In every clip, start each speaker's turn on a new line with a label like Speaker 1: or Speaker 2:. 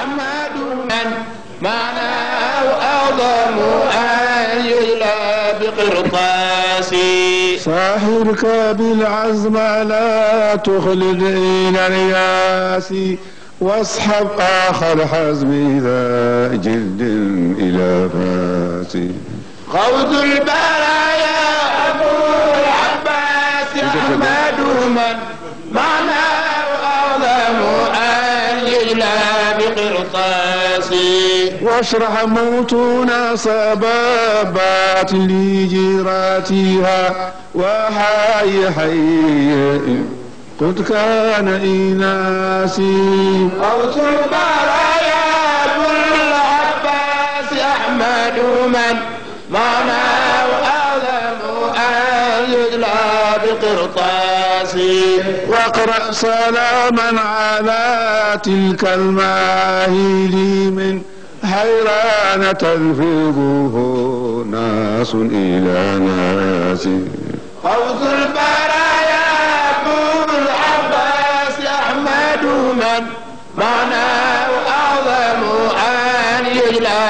Speaker 1: أحمد من معناه أعظم أن يجلى بقرطاسي
Speaker 2: ساحرك بالعزم لا تخلد إلى الياس واصحب آخر حزم ذا جلد إلى فاسي
Speaker 1: غوث البرايا أبو العباس أحمد من معناه أعظم أن يجلى بقرطاسي
Speaker 2: واشرح موتنا سبابات لجيراتها وحي حي قد كان إناسي
Speaker 1: غوث البرايا أبو العباس أحمد من معناه أعظم أن يجلى بقرطاسي
Speaker 2: واقرأ سلاما على تلك الماهيل من حيران تلفظه ناس إلى ناس
Speaker 1: غوث البرايا أبو العباس أحمد من معناه أعظم أن يجلى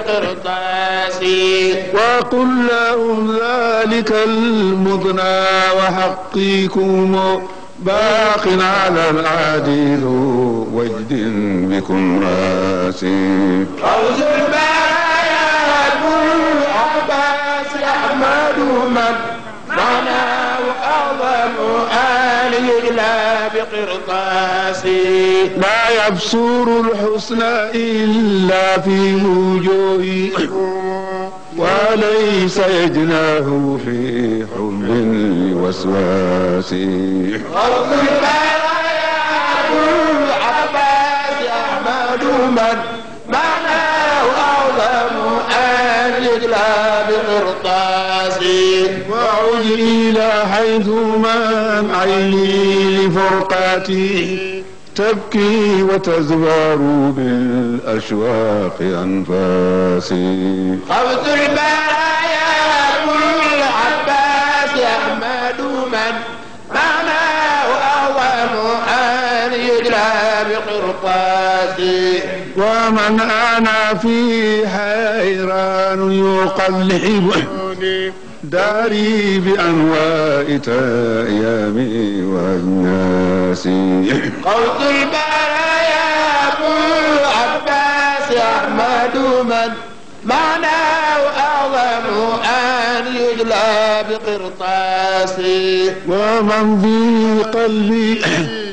Speaker 1: بقرطاسي
Speaker 2: وقل لهم ذلك المضنى وحقيكم باق على العديد وجد بكم راسي
Speaker 1: غوث البرايا أبو العباس أحمد من معناه أعظم أن يجلى بقرطاسي
Speaker 2: لا يبصر الحسن إلا في وجوههم وليس يجناه في حب الوسواس
Speaker 1: غوث البرايا أبو العباس أحمد من معناه أعظم أن يجلى بقرطاسي
Speaker 2: وعد إلى حيث من عيني لفرقاتي تبكي وتزوار بالأشواق أنفاسي
Speaker 1: غوث البرايا أبو العباس أحمد من معناه أعظم أن يجلى بقرطاسي
Speaker 2: ومن أنا في حيران يقلبني داري بأنواع أيامي وأناسي
Speaker 1: غوث البرايا أبو العباس أحمد من معناه أعظم أن يجلى بقرطاسي
Speaker 2: ومن في قلبي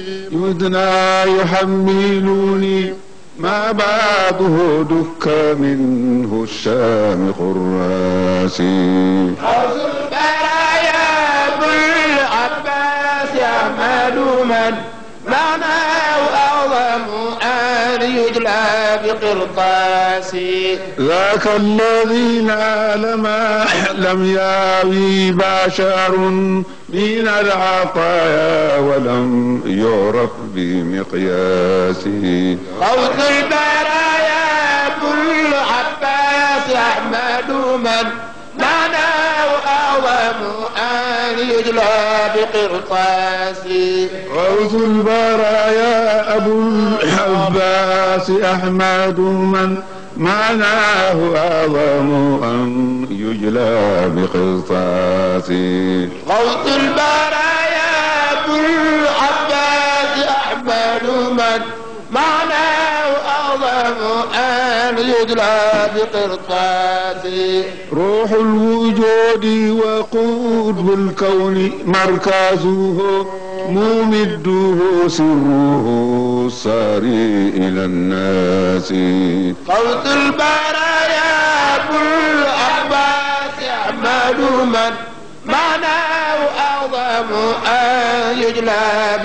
Speaker 2: يدنى يحملني ما بعده دك منه الشام خراسي
Speaker 1: غوث البرايا أبو العباس أحمد من معناه أعظم أن يجلى بقرطاسي
Speaker 2: ذاك الذي نال ما لم ياوي بشر من العطايا ولم يعرف بمقياسه
Speaker 1: غوث البرايا أبو العباس أحمد من معناه أعظم أن يجلى بقرطاسي
Speaker 2: غوث البرايا أبو العباس أحمد من معناه أعظم أن يجلى بقسطاسي
Speaker 1: غوث البرايا أبو العباس أحمد من معناه أعظم أن يجلى بقرطاسي
Speaker 2: روح الوجود وقود الكون مركزه ممده سره ساري إلى الناس
Speaker 1: غوث البرايا أبو العباس أحمد من معناه أعظم أن يجلى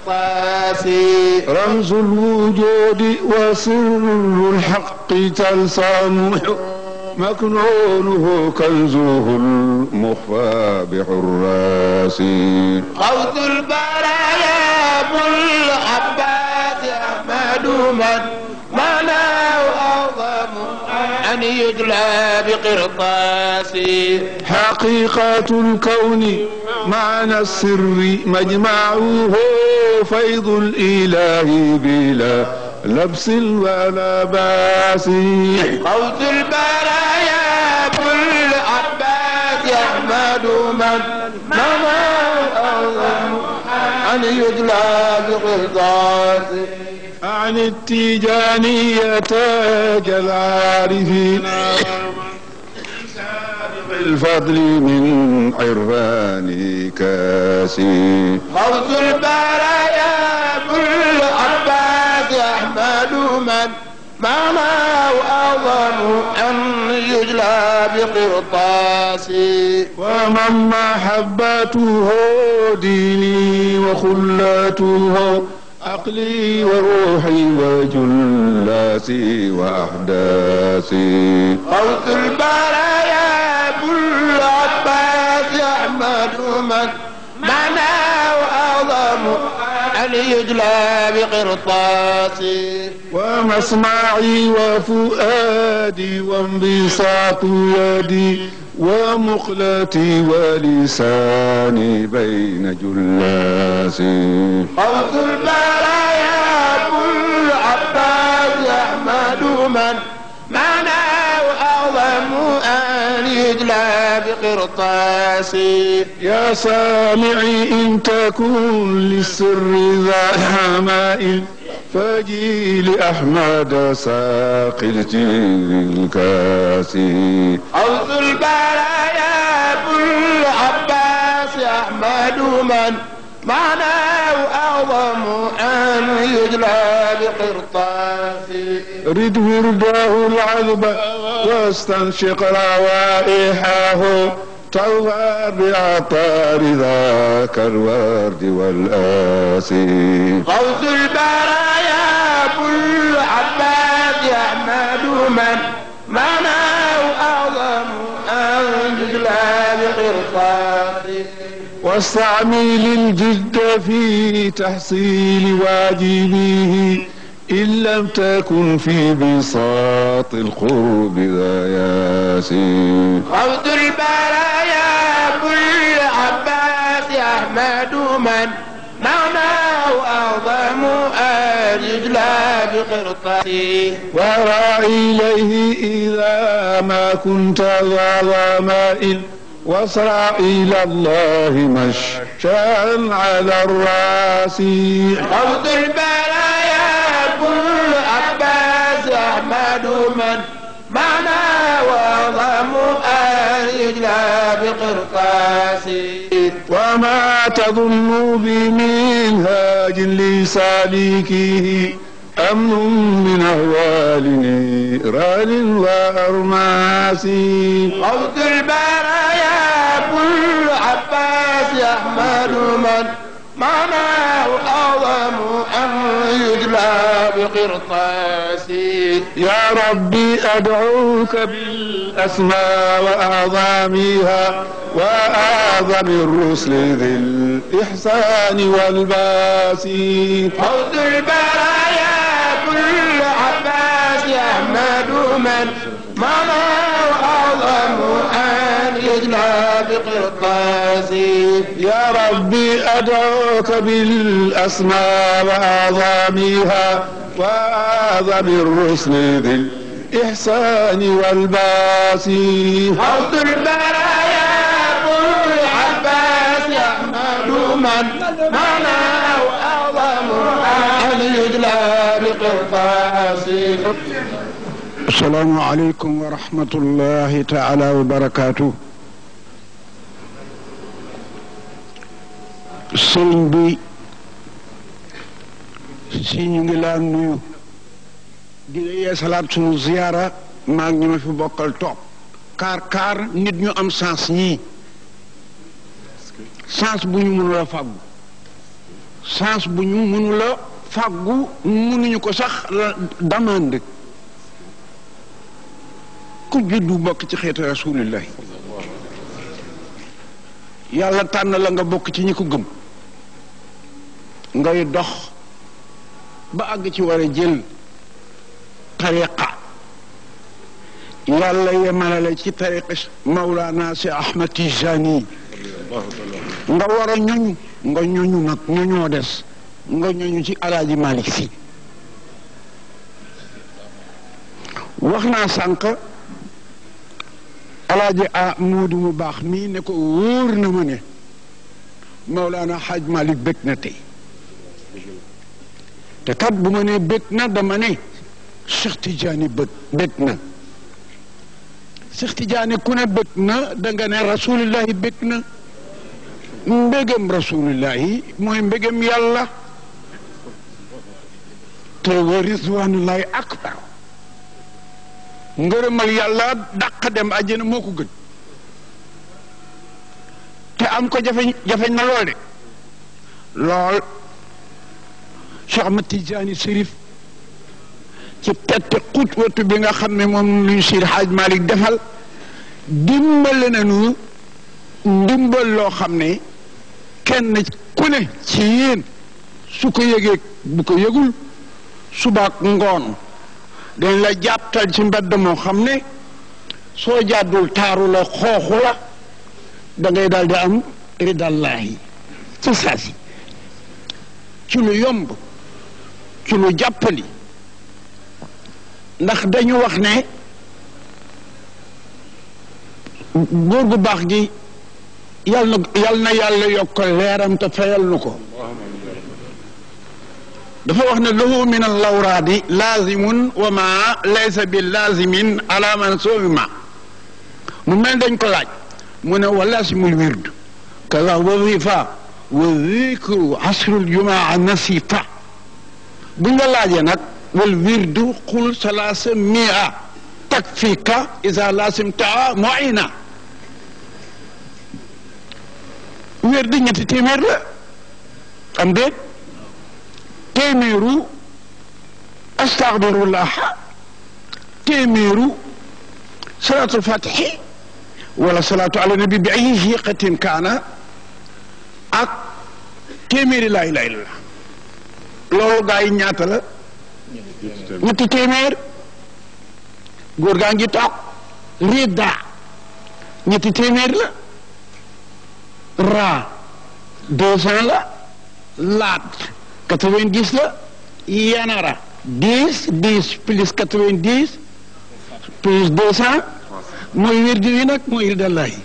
Speaker 1: بقرطاسي
Speaker 2: رمز الوجود وسر الحق تلصامه مكنونه كنزه المخفى بحراس
Speaker 1: غوث البرايا أبو العباس أحمد من معناه أعظم أن يجلى بقرطاسي
Speaker 2: حقيقة الكون معنى السر مجمعه فيض الإله بلا لبس ولا باس
Speaker 1: قوس البرايا ابو العباس احمد من مضى اعظم ان يدلى بقرطاس
Speaker 2: عن التيجانية تاج العارفين الفضل من عرفان كاسي
Speaker 1: غوث البرايا ابو العباس احمد من معناه اعظم ان يجلى بقرطاس
Speaker 2: ومن محبته ديني وخلاته عقلي وروحي وجلاسي وأحداثي
Speaker 1: غوث البرايا ابو العباس احمد من معناه اعظم ان يجلى بقرطاس
Speaker 2: ومسمعي وفؤادي وانبساط يدي ومقلتي ولساني بين جلاسي
Speaker 1: غوث البرايا ابو العباس احمد من معناه اعظم ان يجلى بقرطاس
Speaker 2: يا سامعي إن تكن للسر ذا حمائل فجي لأحمد ساق الجيل الكاسي
Speaker 1: غوث البرايا ابو العباس احمد من معناه اعظم ان يجلى بقرطاس
Speaker 2: رد ورداه العذب واستنشق روائحه طوى بعطار ذاك الورد والآسي
Speaker 1: غوث البرايا ابو العباس احمد من معناه اعظم ان يجلى بقرطاس
Speaker 2: واستعمل الجد في تحصيل واجبه إن لم تكن في بساط القرب ذا ياسين
Speaker 1: غوث البرايا ابو العباس احمد من معناه اعظم ان يجلى بقرطاس
Speaker 2: ورع إليه إذا ما كنت ذا ظمائل واسرع إلى الله مششا على الراس
Speaker 1: غوث البرايا ابو العباس احمد من معناه اعظم ان يجلى بقرطاس
Speaker 2: وما تظن بمنهاج لسالكه أمن من أهوال نيران وأرماس
Speaker 1: غوث البرايا ابو العباس احمد من معناه اعظم ان يجلى بقرطاس
Speaker 2: يا ربي أدعوك بالأسماء وأعظامها وأعظم الرسل ذي الإحسان والباس
Speaker 1: غوث البرايا ابو العباس احمد من معناه اعظم ان يجلى بقرطاس
Speaker 2: يا ربي أدعوك بالأسماء وأعظامها وأعظم الرسل ذي الإحسان والباس
Speaker 1: غوث البرايا ابو العباس احمد من معناه اعظم ان يجلى بقرطاس
Speaker 3: السلام عليكم ورحمة الله تعالى وبركاته sëriñ bi si ñu ngi laa nuyu di la yeesalaat sunu ziyaara maa ngi ñu ma fi bokkal toog kaar kaar nit ñu am sens ñii sens bu ñu mënula fàggu sens bu ñu mënula fàggu mënuñu ko sax la demande ku juddu bokk ci xeetu rasulillahi yàlla tànn la nga bokk ci ñi ko gëm ngay dox ba àgg ci war a jël tariqa yàlla yemalale ci tariqa Mawlana si Ahmad Tijani nga war a ñoñ nga ñoñu nag ñoñoo des nga ñoñu ci alaaji Malik si wax naa sànq alaaji a muudu mu baax mii ne ko wóor na ma ne Mawlaana Xaaj Malik bëgg na tey te kat bu ma nee bëgg na dama ne Cheikh Tidiane bëgg bëgg na Cheikh Tidiane ku ne bëgg na da nga ne rasulillahi bëgg na mbégam rasulillahi mooy mbégam yàlla te wa rizwanullahi akbar ngërëmal yàlla dàq dem àjjana moo ko gën te am ko jafeñ jafeñ na lool de lool Cheikh Ahmad Tidiane Chérif ci tette xutwatu bi nga xam ne moom luñ Seydi Hadj Malick defal dimbale nañu ndimbal loo xam ne kenn ku ne ci yéen su ko yëgee bu ko yëgul subaak ngoon dañ la jàpptal ci mbedd moo xam ne soo jàddul taaru la xooxu la da ngay daal di am ridallahi ci saasi ci lu yomb ci lu jàppali ndax dañu wax ne góor gu baax gi yal na yal na yàlla yokk leeram te fayal nu ko dafa wax ne lahu min allawraadi laazimun wa ma laysa bi laazimin ala man sowima mu mel dañ ko laaj mu ne wa laasimul wird kaza wazifa wa zikru asrul jumaa nasifa bu nga laajee nag wal wirdu qul salaasa mia takfika isa laasimtaa moina wird ñetti téeméer la am déet téeméeru astaxfirullah téeméeru salaatul fatixi wala salaatu ala nabi bi ay xiqatin kaana ak téeméeri laa ilaaha illallah loolu gaa yi ñaata la ñetti téeméer góor gaa ngi toog rida ñetti téeméer la ra deux cent la laat quatre-vingt-dix la yanara dix dix plus quatre-vingt-dix plus deux cent mooy wirdi wi nag mooy wirdallahi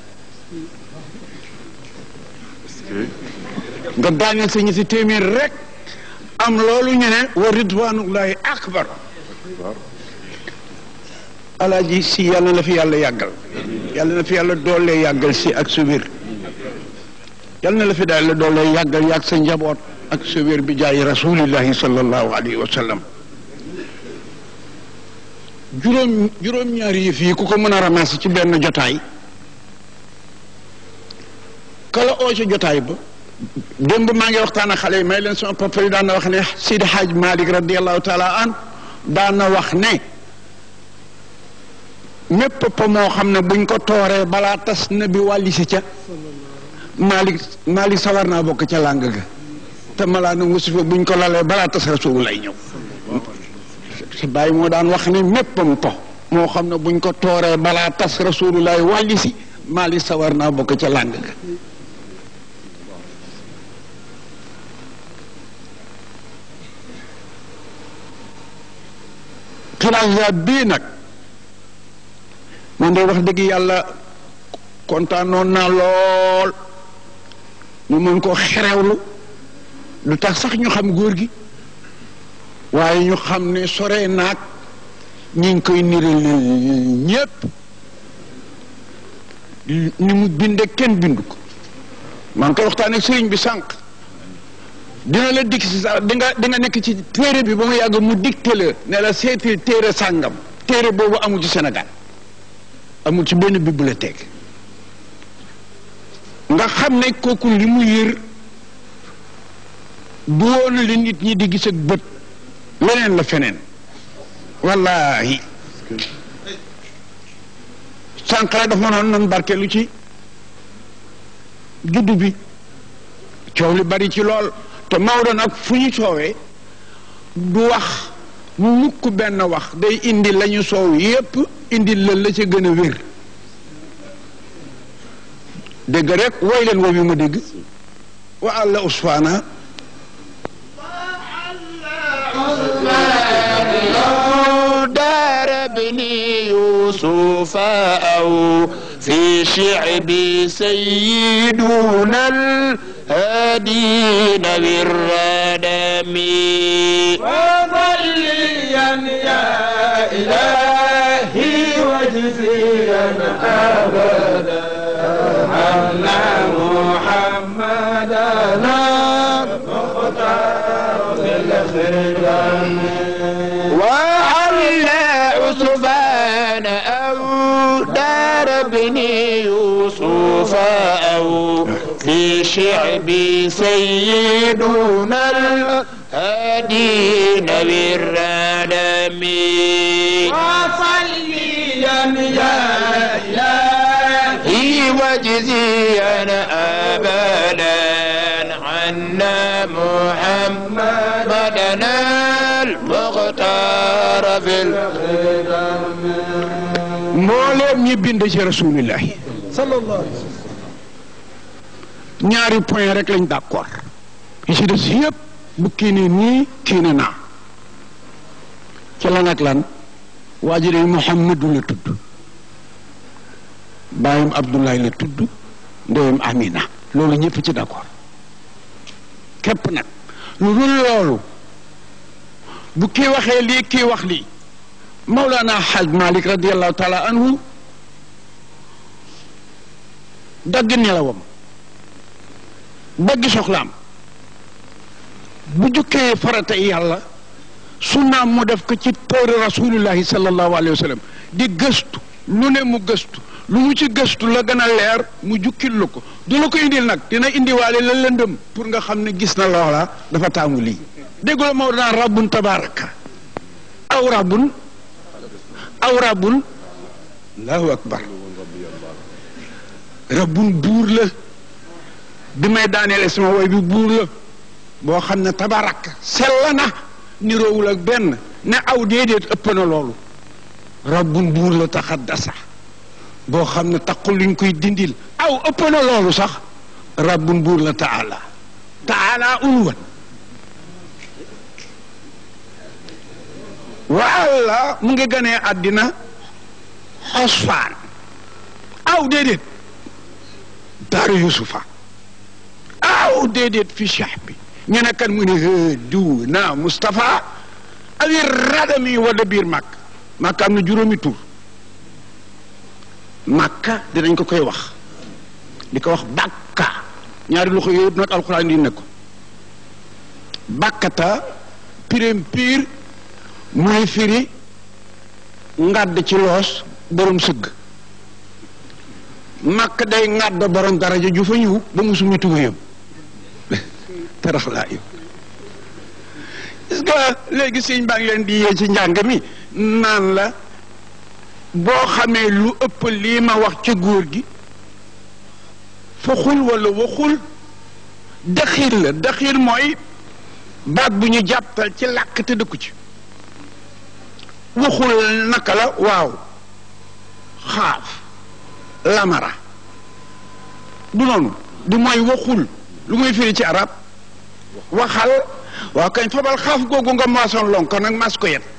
Speaker 3: nga daaneel sa ñetti téeméer rek am loolu ñu ne wa ridwanullahi akbar alaaji si yàlla na fi yàlla yàggal yàlla na fi yàlla doole yàggal si ak su wér yàlla na la fi daal la doole yàggal yàgg sa njaboot ak sa wér bi jaay rasulillahi sallallahu alayhi wa sallam juróom juróom-ñaari yëf yi ku ko mën a ramasser ci benn jotaay kala oo ci jotaay ba démb maa ngi waxtaan ak xale yi may leen sama papa yi daan na wax ne Sidi Hadj Malick radiallahu taala an daan na wax ne mépp papa moo xam ne buñ ko tooree balaa tas na bi wàlli si ca Malick Malick sawar naa bokk ca làng ga te malaa na wasifa buñ ko lalee balaa tas rasul lay ñëw sa bàyyi moo daan wax ne méppam po moo xam ne buñ ko tooree balaa tas rasulullah wàlli si Malick sawar naa bokk ca làng ga xilaasa bii nag man de wax dëgg yàlla kontaanoon naa lool ñu mën ko xerewlu lu tax sax ñu xam góor gi waaye ñu xam ne sore naag ñi ngi koy niral ñépp ni mu binde kenn bindu ko maa ngi koy waxtaan ak sëriñ bi sànq dina la dikk si sax di nga di nga nekk ci téere bi ba mu yàgg mu dicté la ne la seetil téere sàngam téere boobu amul ci Sénégal amul ci benn bibliothèque nga xam ne kooku li mu yër du woon li nit ñi di gis ak bët leneen la feneen wallahi sànq la dafa noonu nan barkeelu ci juddu bi coow li bari ci lool te Maodo nag fu ñu coowee du wax mukk benn wax day indi la ñu soow yépp indi la la ca gën a wér dégg rek woy leen woow yi ma dégg wa àlla usfaana
Speaker 1: دار بني يوسف أو في شعب سيدنا الهادين بالردم
Speaker 4: وصليا يا إلهي وجزيا أبدا أن محمدنا مختار بالخدم
Speaker 1: وعلى عثمان أو دار بن يوسف أو في شعب سيدنا الهادين بالردم
Speaker 4: وصليا يا إلهي
Speaker 1: هي وجزيا أبدا عنا محمدنا المختار في
Speaker 3: mbooleem ñi bind ci rasulillahi
Speaker 4: sallallahu alayhi wa sallam
Speaker 3: ñaari point rek lañ d'accord yi ci des yëpp bu kii ne nii kii ne naa ci lan ak lan waa ji de Muhammadu la tudd baayam Abdoulaye la tudd ndeyam Amina loolu ñëpp ci d'accord képp nag lu dul loolu bu kii waxee lii kii wax lii Mawlana Haj Malik radiallahu taala anhu dagg nelawam dagg soxlaam bu jukkee farata yàlla sunnaam mu def ko ci téere rasulillahi sallallahu alayhi wa sallam di gëstu lu ne mu gëstu lu mu ci gëstu la gën a leer mu jukkil la ko du la ko indil nag dina indiwaale la lëndëm pour nga xam ne gis na loola dafa taamu lii déggu la moo daan rabbun tabaraka aw rabbun aw rabbun allahu akbar rabbun buur la bi may daaneel sama woy bi buur la boo xam ne tabaraka sell na niroowul ak benn ne aw déedéet ëpp na loolu rabbun buur la taxaddasa boo xam ne taqul luñ koy dindil aw ëpp na loolu sax rabbun buur la taala taala ulwan walla mu ngi ganee àddina xosfaan aw déedéet daaru yusufa aw déedéet fi cheikh bi ñu ne kan mu ne hee diw na Moustapha awi radami wala biir màkk màkk am na juróomi tur màkka dinañ ko koy wax di ko wax bàkka ñaari loxo yooyu nag alxuraan di ne ko bàkkata pirim piir mooy firi ngàdd ci loos borom sëgg màkk day ngàdd borom daraja ju fa ñëw ba mu sumi tubéyam tarax laa yow est-ce que léegi sëñ baa ngi leen di yee ci njàng mi naan la boo xamee lu ëpp lii ma wax ca góor gi faxul wala waxul daxiir la daxiir mooy baat bu ñu jàppal ci làkk te dëkku ci waxul naka la waaw xaaf lamara du noonu du mooy waxul lu muy firi ci arab waxal waaw kañ fabal xaaf googu nga maasoon lonko nag mas ko yet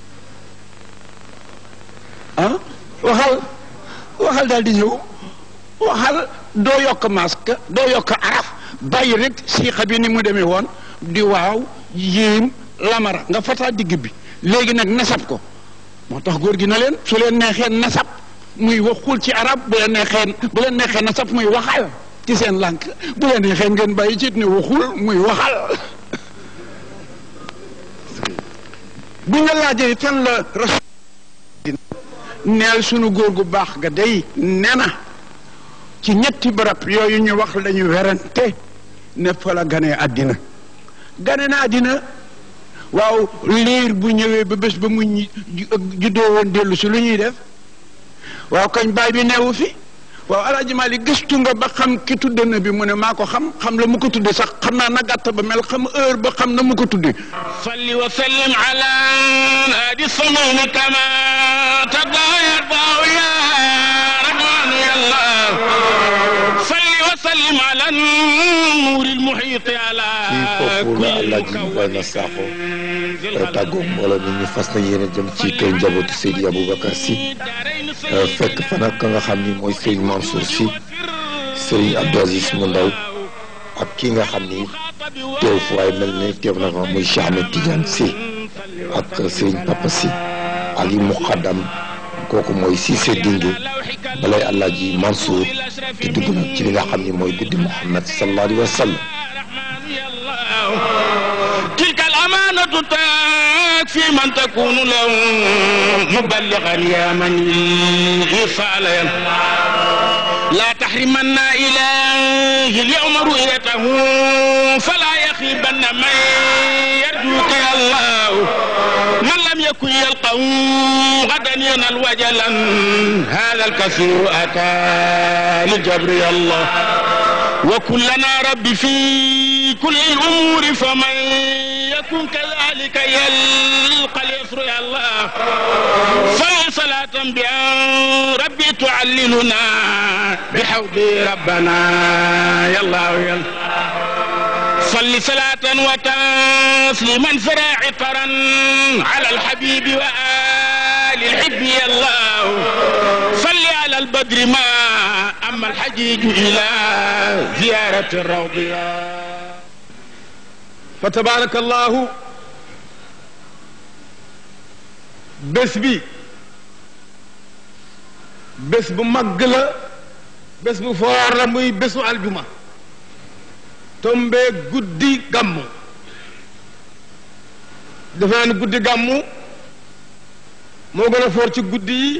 Speaker 3: ah waxal waxal daal di ñëw waxal doo yokk masque doo yokk araf bàyyi rek siixa bi ni mu demee woon di waaw yéem lamara nga fataa digg bi léegi nag nasab ko moo tax góor gi na leen su leen neexee nasab muy waxul ci arab bu leen neexee bu leen neexee nasab muy waxal ci seen lànk bu leen neexee ngeen bàyyi ci ne waxul muy waxal bu nga laajee fan la rasul neel sunu góor gu baax ga day nee na ci ñetti barab yooyu ñu wax lañu werante ne fa la ganee àddina gane na àddina waaw liir bu ñëwee ba bés ba mu ñi- ju- juddoo woon dellu si lu ñuy def waaw kañ baay bi neewu fi waaw alaaji Maalik gëstu nga ba xam ki tudde na bi mu ne maa ko xam xam la mu ko tudde sax xam naa na gàtt ba mel xam heure ba xam na mu ko tudde
Speaker 1: صل وسلم على هادي الصميم كما ترضى يرضى يا رحمن يا الله صل وسلم وسلم على النور المحيط على
Speaker 5: fii foofu la
Speaker 1: كل
Speaker 5: Alaaji Ibrahima Sakho
Speaker 1: ذي القدر
Speaker 5: tàggoo mbooloo mi ñu fas na yéene jëm ci kër njabootu Seydi Aboubacar Sy fekk fa nag ka nga xam ni mooy Serigne Mansour Sy Serigne Abdou Aziz mu ndaw ak ki nga xam ni teew fu waaye mel ne teew na fa muy Cheikh Ahmed Tidiane Sy ak Serigne Papa Sy ak yi muqaddam kooku mooy Cissé Dingue balay Alaaji Mansour di dugg nag ci li nga xam ni mooy guddi Muhammad sallallahu alayhi wa sallam
Speaker 1: تلك الأمانة تكفي من تكون له مبلغا يا من الإيصال لا تحرمن إليه اليوم رؤيته فلا يخيبن من يرجوك يا الله من لم يكن يلقه غدا ينال وجلا هذا الكثير أتى لجبر يا الله وكلنا رب في كل الأمور فمن يكن كذلك يلقى اليسر يا الله صل صلاة بأن ربي تعللنا بحوض ربنا يا الله يا الله صل صلاة وتسليما فراعقرا على الحبيب وآل الحب يا الله صل على البدر ما أما الحجيج إلى زيارة الروض يا
Speaker 6: fa tabarakallahu bés bi bés bu màgg la bés bu foor la muy bésu aljuma tombee guddi gàmmu defe naa ni guddi gàmmu moo gën a foor ci guddi yi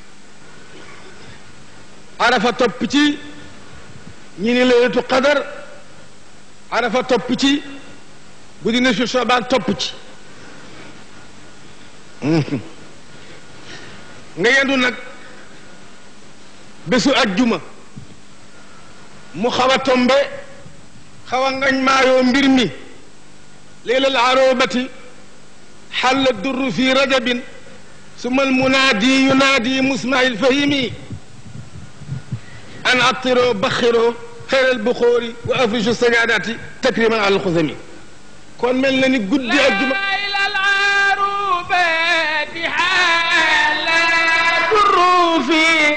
Speaker 6: arafa topp ci ñi ni leylatu qadar arafa topp ci guddi na si soobaan topp ci nga yendu nag bésu ajjuma mu xaw a tombe xaw a ngañ maayoo mbir mi leylal arobati xalla durru fi rajabin suma almunaadi yunaadi musmail fahimi an attiro baxiro xeeral buxóori wa afrishu sajaadaati takriman al xusami kon mel na ni guddi ajjuma
Speaker 1: إلى العروبات حالات الروفي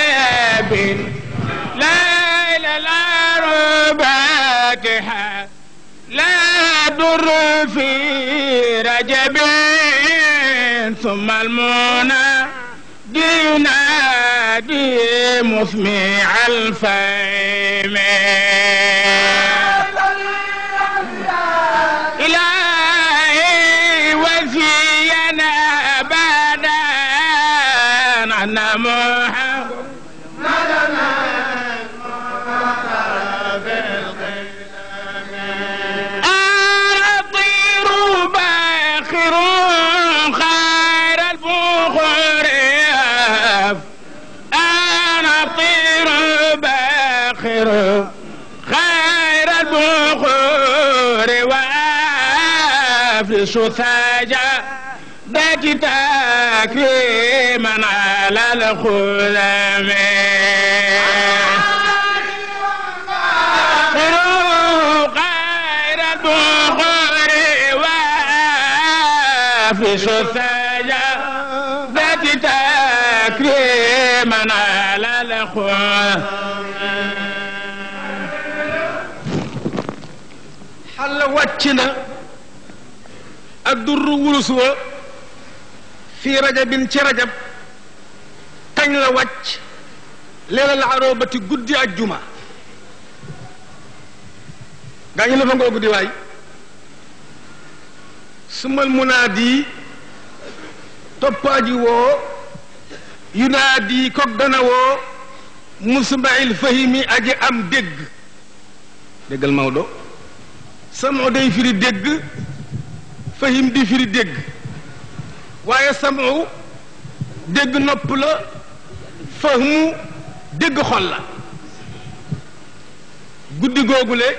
Speaker 1: لا إلى العروبات لا در في رجب ثم المنى ينادي مسمع الفيم إلهي وفينا أبدا أن محمد أطير باخر خير البخور أنا طير باخر خير البخور وأفرش ثاجا ذات تكريما على الخلم خير البخور وأفرش ثاجا ذات تكريما على الخلم
Speaker 6: xalla wàcc na ak durru wurus wa fii rajabin ci rajab kañ la wàcc leelal aroobati guddi ajjuma gaa ñu la fa ngoo guddi waay sumal munaadi toppaaji woo yunaadi kog dana woo musmail fahimi aji am dégg déggal Maodo samu day firi dégg fahim di firi dégg waaye samu dégg nopp la fahmu dégg xol la guddi googule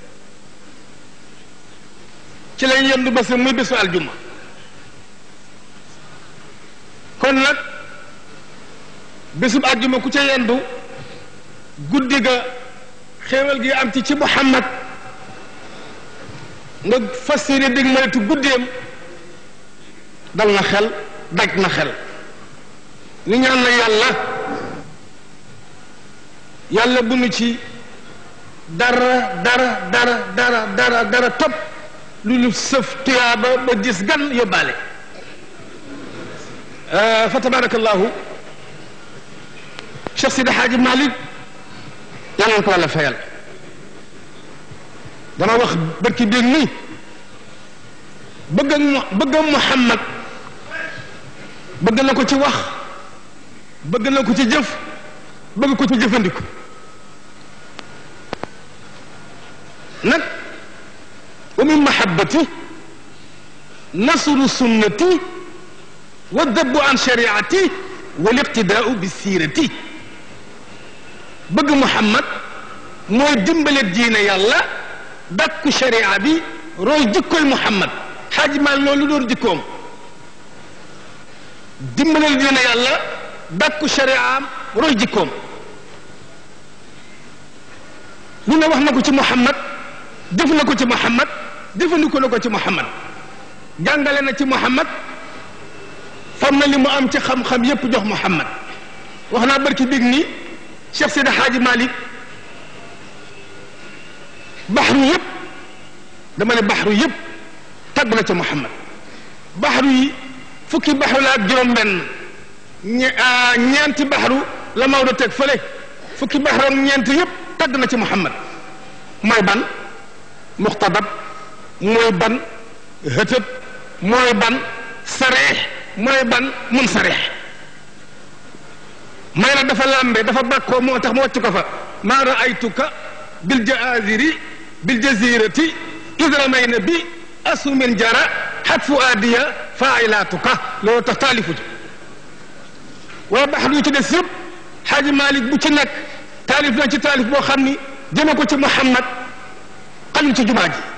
Speaker 6: ci lañ yendu ba muy bésu aljuma kon nag bésub aljuma ku ca yendu guddi ga xéewal gi am ci ci Muhammad nga fas yéene dégg maletu guddeem dal na xel daj na xel ni ñaan na yàlla yàlla bu nu ci dara dara dara dara dara dara topp lu lu sëf tuyaaba ba gis gan yóbbaale fa tabarakallahu Cheikh Sidi Hadji Malick yàlla na ko wàlla fayal dama wax bërki dégg ni bëgg ak bëgg ak Muhammad bëgg na ko ci wax bëgg na ko ci jëf bëgg ko ci jëfandiku nag wa min mahabbati nasru sunnati wa dabbu an shariati wal iqtidaau bi siirati bëgg Muhammad mooy dimbale diine yàlla dakku sharia bi roy jikkoy Muhammad xaaji maal loolu doon jikkoom dimbale diine yàlla dakku shariaam roy jikkoom lu ne wax na ko ci Muhammad def na ko ci Muhammad jëfandikoo na ko ci Muhammad jàngale na ci Muhammad fam na li mu am ci xam-xam yépp jox Muhammad wax naa barki dégg ni Cheikh Seydi Hadji Malick baxru yépp dama ne baxru yépp tagg na ci Muhammad baxru yi fukki baxru la ak juróom-benn ñe ñeenti baxru la Maodo teg fële fukki baxru ak ñeent yépp tagg na ci Muhammad mooy ban muxtadab mooy ban hëtëb mooy ban sareex mooy ban mun sareex may na dafa làmbe dafa bàkkoo moo tax mu wàcc ko fa maa raaytuka bil jaaziri bil jazirati idra na bi asumin jara xat fu aadiya faailaatuka loolu tax taalifu ji waaye baxar yu ci des yëpp xaaji Malik bu ci nekk taalif na ci taalif boo xam ni jëme ko ci Muhammad xajul ci jumaa ji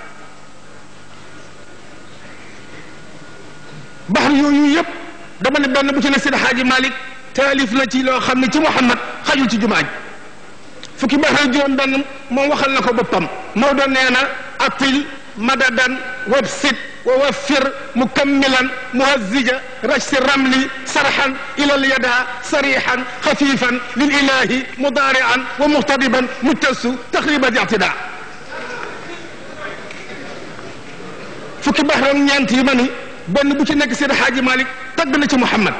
Speaker 6: baxar yooyu yëpp dama ne benn bu ci ne Seydi Xaaji Malik taalif na ci loo xam ne ci Muhammad xajul ci jumaa ji fukki baxar juróom benn moom waxal na ko boppam Maodo nee na atil madadan wabsit wa waffir mukammilan muhazzija rajsi ramli sarxan ila lyada sarixan xafifan lil ilahi mudaarian wa muxtadiban mujtasu taxriba ictida fukki baxar ñeent yi ma ni benn bu ci nekk Seydi Xaaji Malik tagg na ci Muhammad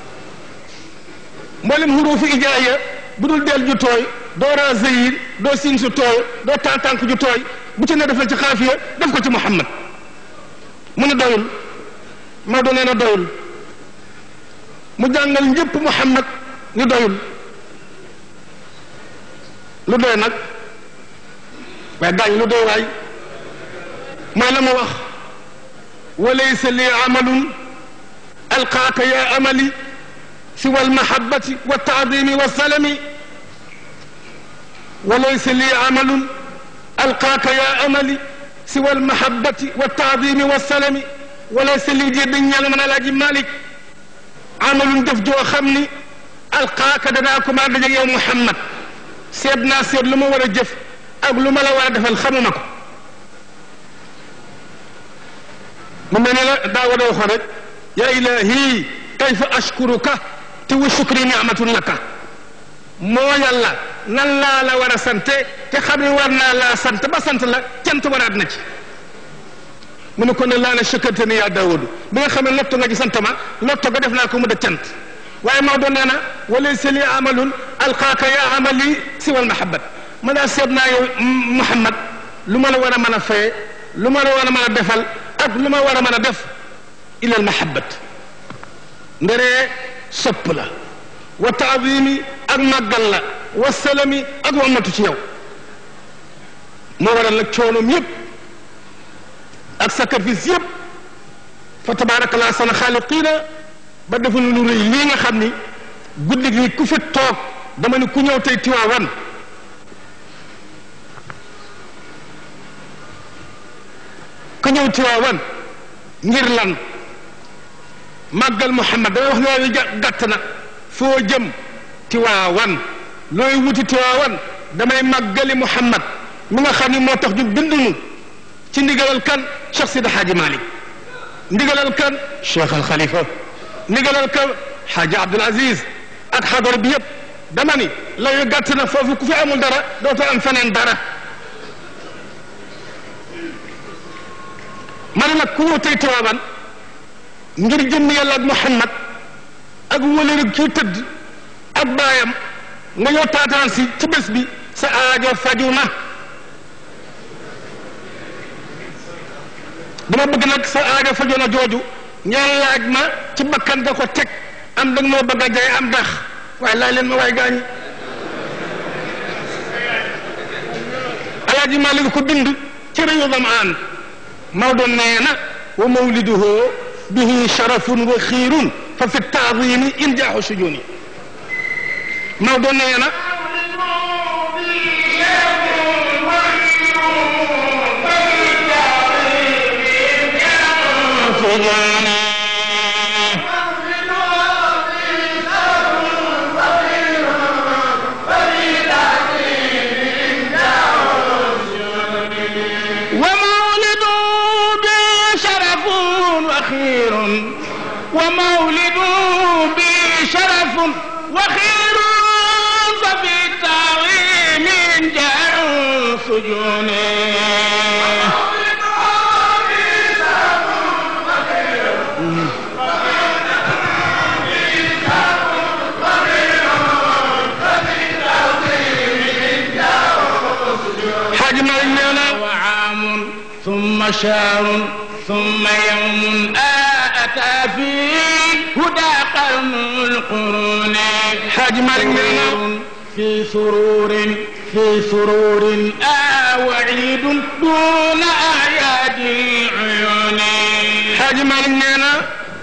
Speaker 6: mboolem xuruufu ijaaya bu dul del ju tooy doo raa zeyir doo siin su tooy doo tànk ju tooy bu ci ne def la ci xaafiya def ko ci Muhammad mu ne doyul Maodo nee na doyul mu jàngal ñëpp Muhammad ni doyul lu doy nag waaye daañ lu doy waay mooy la mu wax walaysa li amalun alqaaka ya amali siwa almahabati waltaadimi walsalami walaysa li amalun alqaaka ya amali siwa almahabati waltaadimi walsalami walaysa li jee dañ ñal man alaaji malik amalun def joo xam ni alqaaka danaa ko maa dajeeg yow muhammad seet naa seet lu ma war a jëf ak lu ma la war a defal xamuma ko mu mel ne la daa war a waxoon rek yaa ilahi kayfa ashkuruka te wa shukri ni'matun laka moo yàlla nan laa la war a sante te xam ne war naa laa sant ba sant la cant waraat na ci mu ne ko ne laa la shakarta ni yaa daawudu bi nga xam ne lotto nga ci sant ma lotto ga def naa ko mu da cant waaye Maodo nee na walaysa li amalun alqaaka ya amali siwal mahabbat ma daa seet naa yow Muhammad lu ma la war a mën a fay lu ma la war a mën a defal ak lu ma war a mën a def ilal mahabbat nderee sopp la wa taadimi ak màggal la wa salami ak wamatu ci yow moo waral nag coonoom yëpp ak sacrifice yëpp fa tabaarakallah sana xaaliqiina ba defu lu rëy lii nga xam ni guddi gi ku fi toog dama ni ku ñëw tey Tiwaawan ku ñëw Tiwaawan ngir lan màggal Muhammad damay wax ne waaye gàtt na foo jëm Tiwaawan looy wuti Tiwaawan damay màggali Muhammad mi nga xam ni moo tax ñu bindunu ci ndigalal kan Cheikh Sidi Hadji Malick ndigalal kan Cheikh Al Khalifa ndigalal kan Hadji Abdoul Aziz ak xadar bi yëpp dama ni la yu gàtt na foofu ku fi amul dara dootoo am feneen dara ma ne nag ku ñëw tey Tiwaawan ngir jëmm yàlla ak Muhammad ak wëlëri kii tëdd ak baayam nga ñëw taataan si ci bés bi sa aajo faju na dama bëgg nag sa aajo faju na jooju ngeen laaj ma ci bakkan nga ko teg am da nga moo bëgg a jaay am dax waaye laaj leen ma waaye gaañi alaaji Maalik ko bind ci réewu Zamaan Maodo nee na wa mawliduhu bihi sharafun wa xiirun fa fi taadimi injaaxu sujuni Maodo nee na
Speaker 1: ومولد بي شرف وخير ومولد بي شرف وخير ففي التعظيم جاء سجون
Speaker 6: xaaji Maalik nee na
Speaker 1: وعام ثم شهر ثم يوم أتى فيه هدى قرن القرون
Speaker 6: xaaji Maalik nee na
Speaker 1: في سرور في سرور آه وعيد دون أعياد العيون
Speaker 6: xaaji Maalik nee na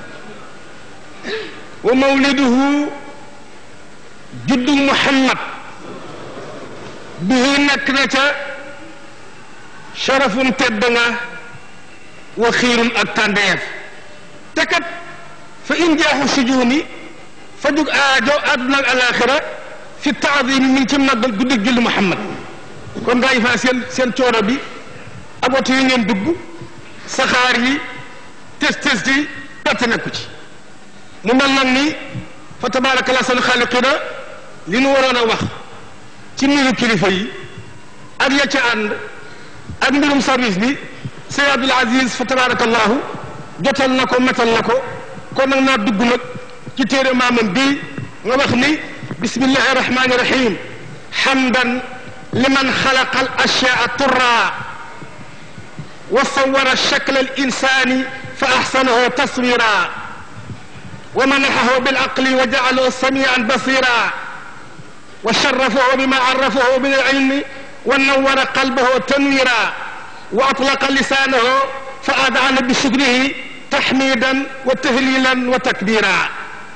Speaker 6: wa mawliduhu juddu Muhammad bihi nekk na ca sharafun tedd nga wa xiirun ak tàndeef te kat fa in jaaxu sujuuni fa jug aajo àdduna ak alaaxira fi taadimi mi ngi ci màggal guddig julli Muhammad kon gaa yi faa seen seen coono bi ak oto yi ngeen dugg saxaar yi tes tes yi perte nekku ci mu mel nag ni fa tabaarakallah seen xaaliqina li nu waroon a wax ci mbiru kilifa yi ak ya ca ànd ak mbirum service bi Seydi Abdoul Aziz fa tabaarakallahu jotal na ko metal na ko kon nag naa dugg nag ci téere maamam bii nga wax ni bismillahi rahmani rahim hamdan liman xalaqa al ashyaa turra wa sawara shakla al insani fa ahsanahu taswira wa manaxahu bil aqli wa jaalahu samian basira wa sharafahu bima arafahu min al ilmi wa nawara qalbahu tanwira wa atlaqa lisanahu fa adana bi shukrihi tahmidan wa tahlilan wa takbira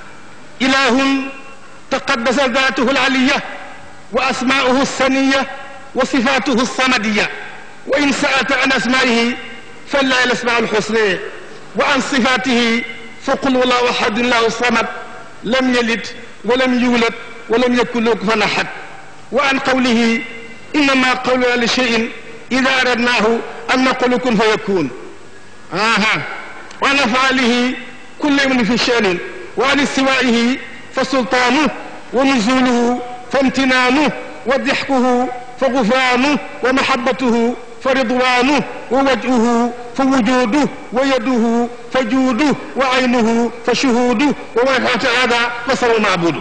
Speaker 6: ilahun تقدس ذاته العلية وأسماؤه السنية وصفاته الصمدية وإن سألت عن أسمائه فلا الأسماء الحسنى وعن صفاته فقل والله أحد الله الصمد لم يلد ولم يولد ولم يكن له كفوا أحد وعن قوله إنما قولنا لشيء إذا أردناه أن نقول كن فيكون آها وعن أفعاله كل يوم في شأن وعن استوائه فسلطانه ونزوله فامتنانه وضحكه فغفرانه ومحبته فرضوانه ووجهه فوجوده ويده فجوده وعينه فشهوده وما هذا فصل معبوده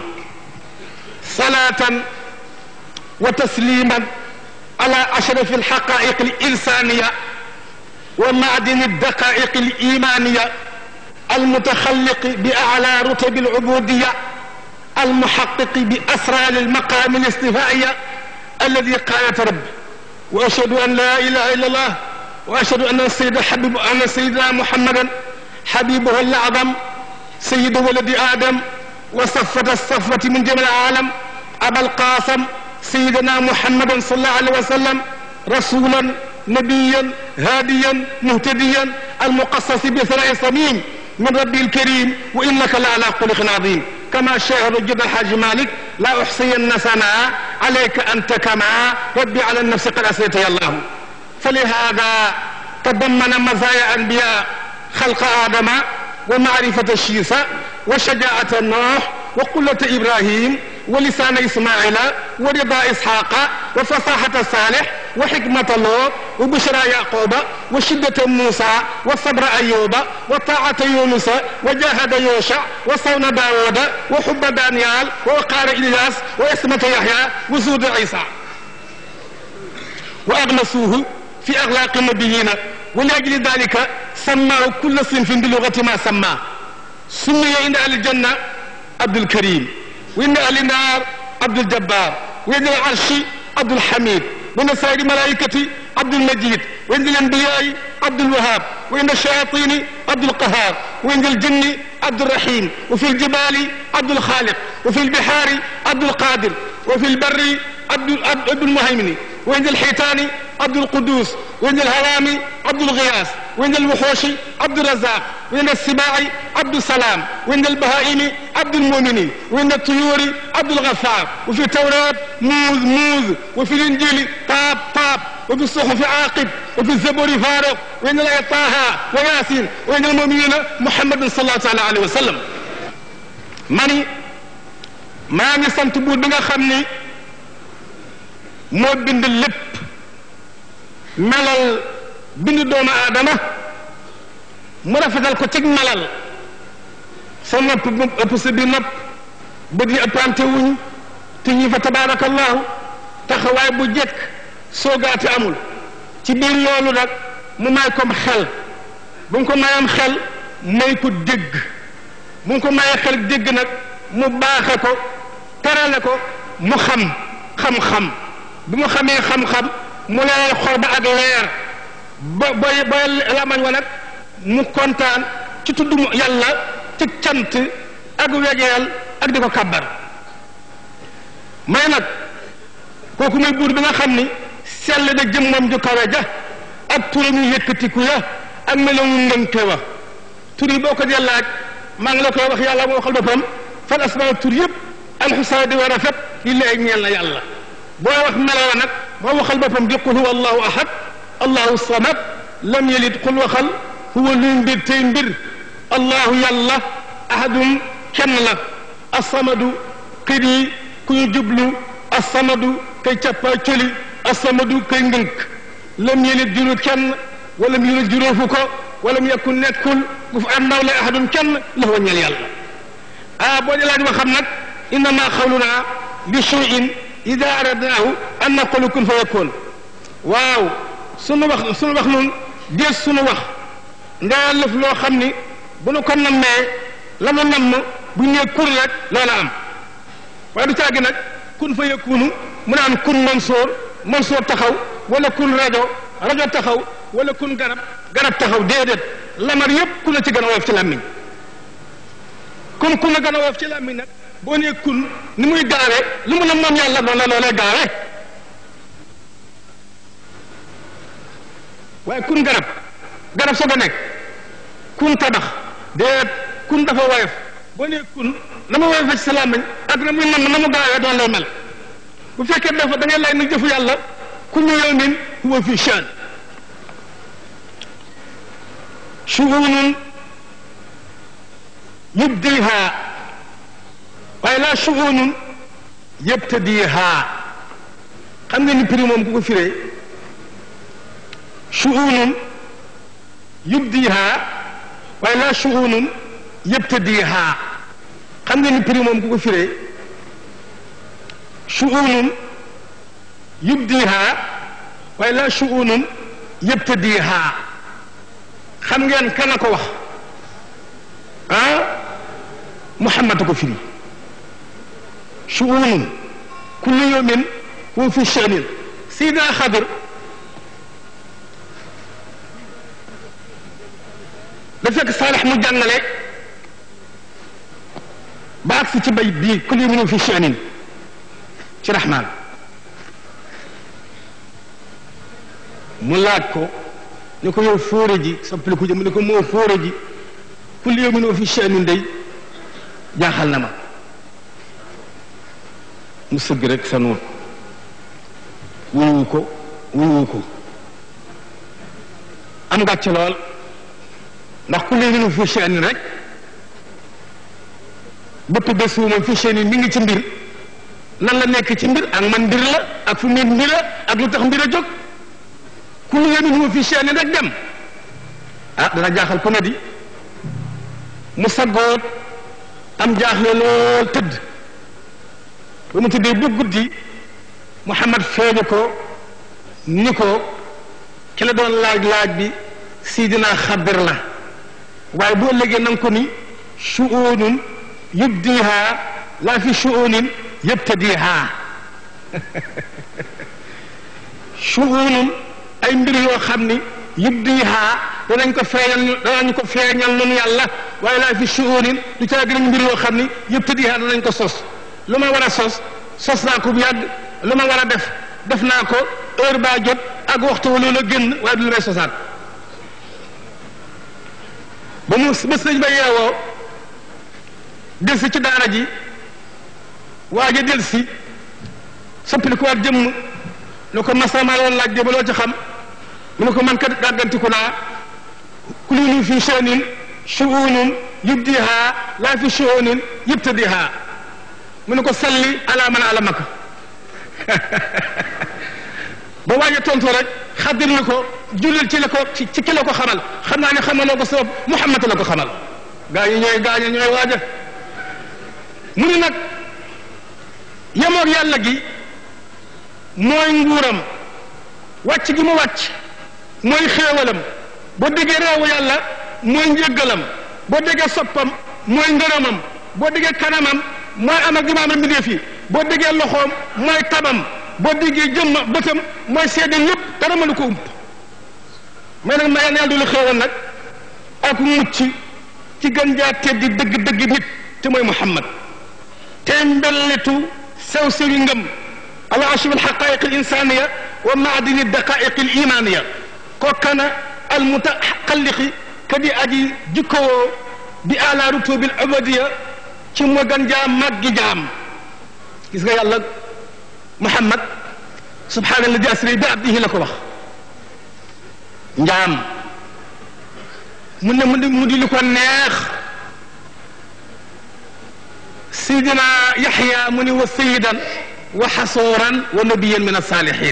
Speaker 6: صلاة وتسليما على أشرف الحقائق الإنسانية ومعدن الدقائق الإيمانية المتخلق بأعلى رتب العبودية المحقق بأسرار المقام الاصطفائية الذي قالت رب وأشهد أن لا إله إلا الله وأشهد أن السيد حبيب أن سيدنا محمدا حبيبه الأعظم سيد ولد آدم وصفة الصفوة من جميع العالم أبا القاسم سيدنا محمد صلى الله عليه وسلم رسولا نبيا هاديا مهتديا المقصص بثناء صميم من ربي الكريم وإنك لعلى خلق عظيم كما شاهد جد الحاج مالك لا أحصين ثناء عليك أنت كما ربي على النفس قد أسيت يا الله فلهذا تضمن مزايا أنبياء خلق آدم ومعرفة الشيسة وشجاعة نوح وقلة إبراهيم ولسان إسماعيل ورضا إسحاق وفصاحة صالح وحكمة لوط وبشرى يعقوب وشدة موسى وصبر أيوب وطاعة يونس وجاهد يوشع وصون داود وحب دانيال ووقار إلياس وإسمة يحيى وزود عيسى وأغلسوه في أغلاق النبيين ولأجل ذلك سماه كل صنف بلغة ما سماه سمي عند أهل الجنة عبد الكريم وعند أهل النار عبد الجبار وعند العرش عبد الحميد وعند سائر الملائكة عبد المجيد وعند الأنبياء عبد الوهاب وعند الشياطين عبد القهار وعند الجن عبد الرحيم وفي الجبال عبد الخالق وفي البحار عبد القادر وفي البر عبد عبد المهيمن وعند الحيتان عبد القدوس وعند الهوام عبد الغياث وعند الوحوش عبد الرزاق وعند السباع عبد السلام وعند البهائم عبد المؤمن وعند الطيور عبد الغفار وفي التوراة موز موز وفي الإنجيل طاب طاب وفي الصحف عاقب وفي الزبور فارق وعند الآية طه وياسين وعند المؤمنين محمد صلى الله تعالى عليه وسلم mani maa ngi sant buur bi nga xam ni moo bind lépp melal bind doomu aadama mu rafetal ko cig melal sa nopp bu ëpp sa biir nopp bët yi ëppante wuñ te ñi fa tabaarakallahu taxawaay bu jekk soogaate amul ci biir loolu nag mu may kom xel bu mu ko mayam xel may ko dégg bu mu ko mayee xel dégg nag mu baaxe ko terale ko mu xam xam-xam bi mu xamee xam-xam mu leer xol ba ak leer ba ba ba lamañ wa nag mu kontaan ci tudd yàlla ci cant ak wegeel ak di ko kàbbar may nag kooku muy buur bi nga xam ni sell na jëmmam ju kawe ja ak turam yu yëkkatiku ya ak melowu ngënte wa tur yi boo ko dee laaj maa ngi la koy wax yàlla moo waxal boppam fan asmaa tur yëpp alxusaa di war a rafet li léegi ñeel na yàlla booy wax melawa nag moo waxal boppam di qul huwa allahu ahad allahu samad lam yalid qul waxal huwa luy mbir tey mbir allahu yàlla ahadum kenn la asamadu kër yi ku ñu jublu asamadu kay cappaa cëli asamadu kay ngënk lam yalid juru kenn wala mu yulid juróofu ko wala mu yakun nekkul bu fa am ndaw la ahadum kenn la fa ñeel yàlla ah boo di laaj ma xam nag innama xawluna li shay'in ida aradnaahu an naqulu kun fa yakun waaw sunu wax sunu wax nun dees sunu wax ndaa lëf loo xam ni bu nu ko nammee la nu namm bu ñu nee kun rek loola am waaye du caagi nag kun fa yakunu mu naan kun Mansoor Mansoor taxaw wala kun rajo rajo taxaw wala kun garab garab taxaw déedéet lamar yépp ku la ci gën a woyof ci làmmiñ kun kun la gën a woyof ci làmmiñ nag boo nee kun ni muy gaawe lu mu ne moom yàlla noonu la loolee gaawe waaye kun garab garab soo ko nekk kun tabax déet kun dafa woyof boo nee kun na ma woyof ci sa làmmiñ ak na muy nam na mu gaawee doon lay mel bu fekkee dafa da ngay lay na jëfu yàlla kullu yawmin huwa fi shaan shu'unun yubdiha waaye laa shu'unun yabtadiha xam nga ni prix moom ku ko firee shu'unun yubdiha waaye laa shu'unun yabtadiha xam nga ni prix moom ku ko firee shu'unun yubdiha waaye laa shu'unun yabtadiha xam ngeen kan a ko wax ah Muhammad ko firi shu'unun kullu yawmin huwa fi sha'nin Seydina Xadir da fekk Saalix mu jàngale ba agsi ci bay bii kullu yawmin huwa fi sha'nin ci Rahmaan mu laaj ko ni ko yow fóore ji soppali ko jëm mu ne ko moo fóore ji kulli yawmin wa fi sha'nin day jaaxal na ma mu sëgg rek sa nuut wuyu ko wuyu ko am gàcc lool ndax ku léegi nu fi chaine rek bëpp bés wu ma fi chaine mi ngi ci mbir nan la nekk ci mbir ak man mbir la ak fu mu mbir la ak lu tax mbir a jóg ku léegi nu fi chaine rek dem ah dana jaaxal ku ne di mu saggoot am jaaxle lool tëdd ba mu tëddee bu guddi Muhammad feeñu ko ni ko ki la doon laaj laaj bi sidina xadir la waaye boo léegi na nga ko ni shu'unun yubdiha laa fi shu'unin yabtadiha shu'unun ay mbir yoo xam ni yubdiha danañ ko feeñal danañ ko feeñal nun yàlla waaye laa fi shu'unin du caa gën mbir yoo xam ni yabtadiha danañ ko sos lu ma war a sos sos naa ko bu yàgg lu ma war a def def naa ko heure baa jot ak waxtu wa loolu génn waaye du lu may sosaat ba mu bés nañ ba yeewoo del si ci daara ji waaja del si soppili ko waat jëmm lu ko masama loon laaj de ba loo ci xam mu ne ko man kat gàggantiku naa kulinu fi shanin shu'unun yubdiha laa fi shu'unin yubtadiha mu ne ko salli ala man alamaka ba waaja tontu rek xaddir ni ko jullil ci la ko ci ci ki la ko xamal xam naa ne xamaloo ko sabab Muhammad la ko xamal gaa yi ñooy gaañe ñooy waaja mu ni nag yemoog yàlla gi mooy nguuram wàcc gi mu wàcc mooy xéewalam boo déggee réewu yàlla mooy njëggalam boo déggee soppam mooy ngërëmam boo déggee kanamam mooy am ak imaam mbindeef yi boo déggee loxoom mooy tabam boo déggee jëmma bëtam mooy seede ñëpp dara mënu ko ump may nag ma yàlla du la xéewal nag ak mucc ci gën jaa teddi dëgg dëgg nit te mooy Muhammad te mbelletu sew sewi ngëm ala ashib alxaqaiq alinsaniya wa maadini daqaiq alimaniya kookana almutaxalliqi kadi aji jikkowoo bi ala rutubi alubadiya ci mo gën jaa màggi jaam gis nga yàlla Muhammad subhaana alladi asri bi abdihi la ko wax njaam mu ne mu di mu di lu ko neex sayidina yaxya mu ni wa sayidan wa xasooran wa nabiyan min alsaalihin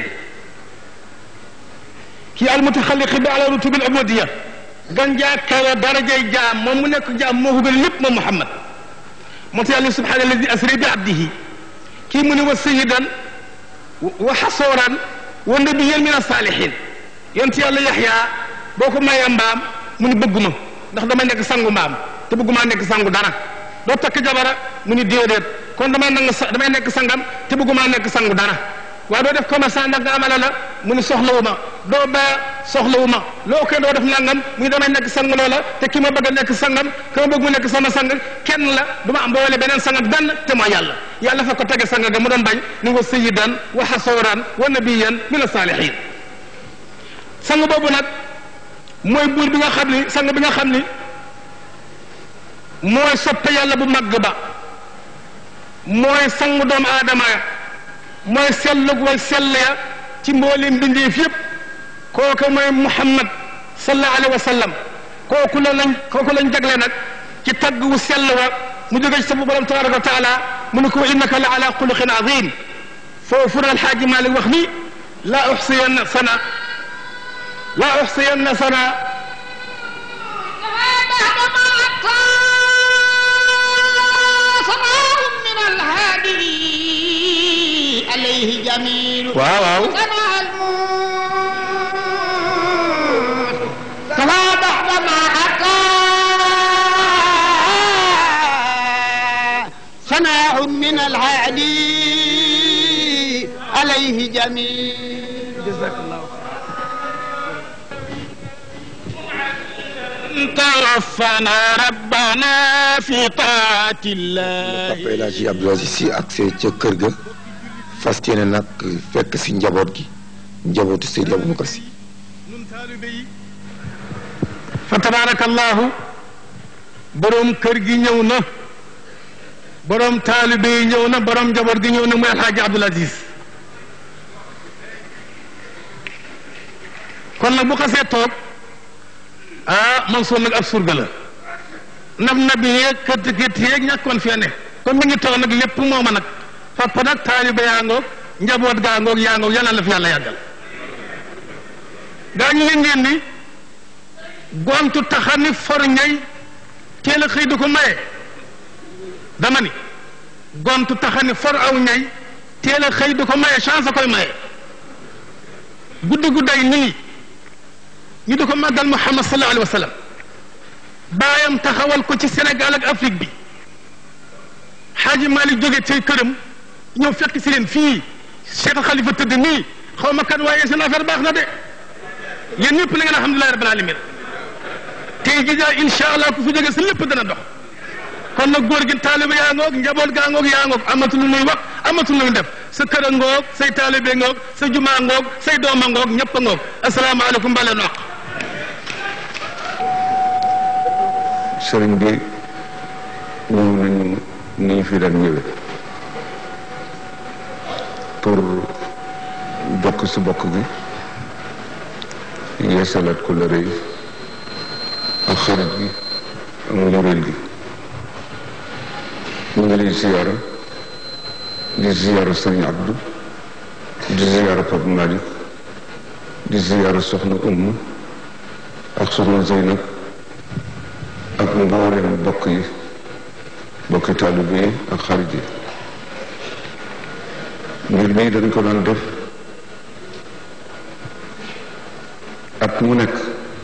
Speaker 6: kii almutaxalliqi bi ala rutubi alubadiya gan jaa kawe darajay jaam moom mu nekk jaam moo ko gën lépp moom Muhammad moo tax yàlla subhaana alladi asri bi abdihi kii mu ni wa sayidan wa xasooran wa nabiyan min alsaalihin yonent yàlla yaxya boo ko mayee mbaam mu ni bëgguma ndax damay nekk sangu mbaam te bëgguma nekk sangu dara doo takk jabara mu ni déedéet kon damay nangu sa damay nekk sangam te bëgguma nekk sangu dara waaye doo def commerçant ndax nga amala la mu ni soxlawu ma doo ba soxlawu ma loo koy doo def nangam mu ni damay nekk sang loola te ki ma bëgg a nekk sangam ki ma bëgg mu nekk sama sang kenn la du ma am boole beneen sang ak benn te mooy yàlla yàlla fa ko tege sang ga mu doon bañ ni wa sayyidan wa xasooran wa nabiyan min asalihin sang boobu nag mooy buur bi nga xam ni sang bi nga xam ni mooy soppe yàlla bu màgg ba mooy sang doomu aadama ya mooy sellug way sell ya ci mboolem mbindeef yëpp kooku mooy Muhammad sallallahu alayhi wa sallam kooku la lañ kooku lañ jagle nag ci tagg wu sell wa mu jóge ci sa borom tabaraka wa taala mu ne ko innaka la ala xuluqin azim foofu na alxaaji Malik wax ni laa uxsiyanna sana laa uxsiyanna sana
Speaker 7: عليه جميل
Speaker 6: waaw waaw
Speaker 7: سمع الموت فلا بعد ما أتى سماع من العالي عليه جميل
Speaker 6: جزاك الله
Speaker 1: توفنا ربنا في طاعة الله
Speaker 5: Papa El Hadji Abdou Aziz Sy ak see ca kër ga fas yéene nag fekk si njaboot gi njabootu Seydi Aboubacar Sy
Speaker 6: nun taalibe yi fa tabarakallahu borom kër gi ñëw na borom taalibe yi ñëw na borom njaboot gi ñëw na muy alxaaji Abdul Aziz kon nag bu xasee toog ah Mansour nag ab surga la nab nabi yeeg kët kët yeeg ñàkkoon fee ne kon mi ngi toog nag lépp mooma nag papa nag taalibe yaa ngoog njaboot gaa ngoog yaa ngoog yal na la fi yàlla yàggal gaa ñu ngi ngeen ni gontu taxani for ñay teel a xëy du ko maye dama ni gontu taxani for aw ñay teel a xëy du ko maye chance a koy maye guddi gudday nii ñu di ko màggal Muhammad sallallahu alayhi wa sallam baayam taxawal ko ci Sénégal ak Afrique bi xaaji Malick jóge ci këram ñëw fekk si leen fii Cheikh Khalifa tëdd nii xaw ma kan waaye seen affaire baax na de yéen ñëpp na ngeen alhamdulilahi rabbil alamin tey jii daal incha allah ku fi jóge si lépp dana dox kon nag góor gi taalibe yaa ngoog njaboot gaa ngoog yaa ngoog amatul lu nuy wax amatul lu nuy def sa kër a ngoog say taalibe ngoog sa jumaa ngoog say dooma ngoog ñëpp a ngoog asalaamaaleykum mbale noq
Speaker 2: sëriñ bi ñëw nañu ni ñu fi daan ñëwee pour bokk si bokk gi yeesalaat ko la rëy ak xarit gi ak njureel gi ñu ngi lay ziyaara di ziyaara sëriñ Abdou di ziyaara Pape Malick di ziyaara soxna Umm ak soxna Zeynab ak mboolem bokk yi bokki taalibe yi ak xarit yi mbir mii dañ ko daan def at mu nekk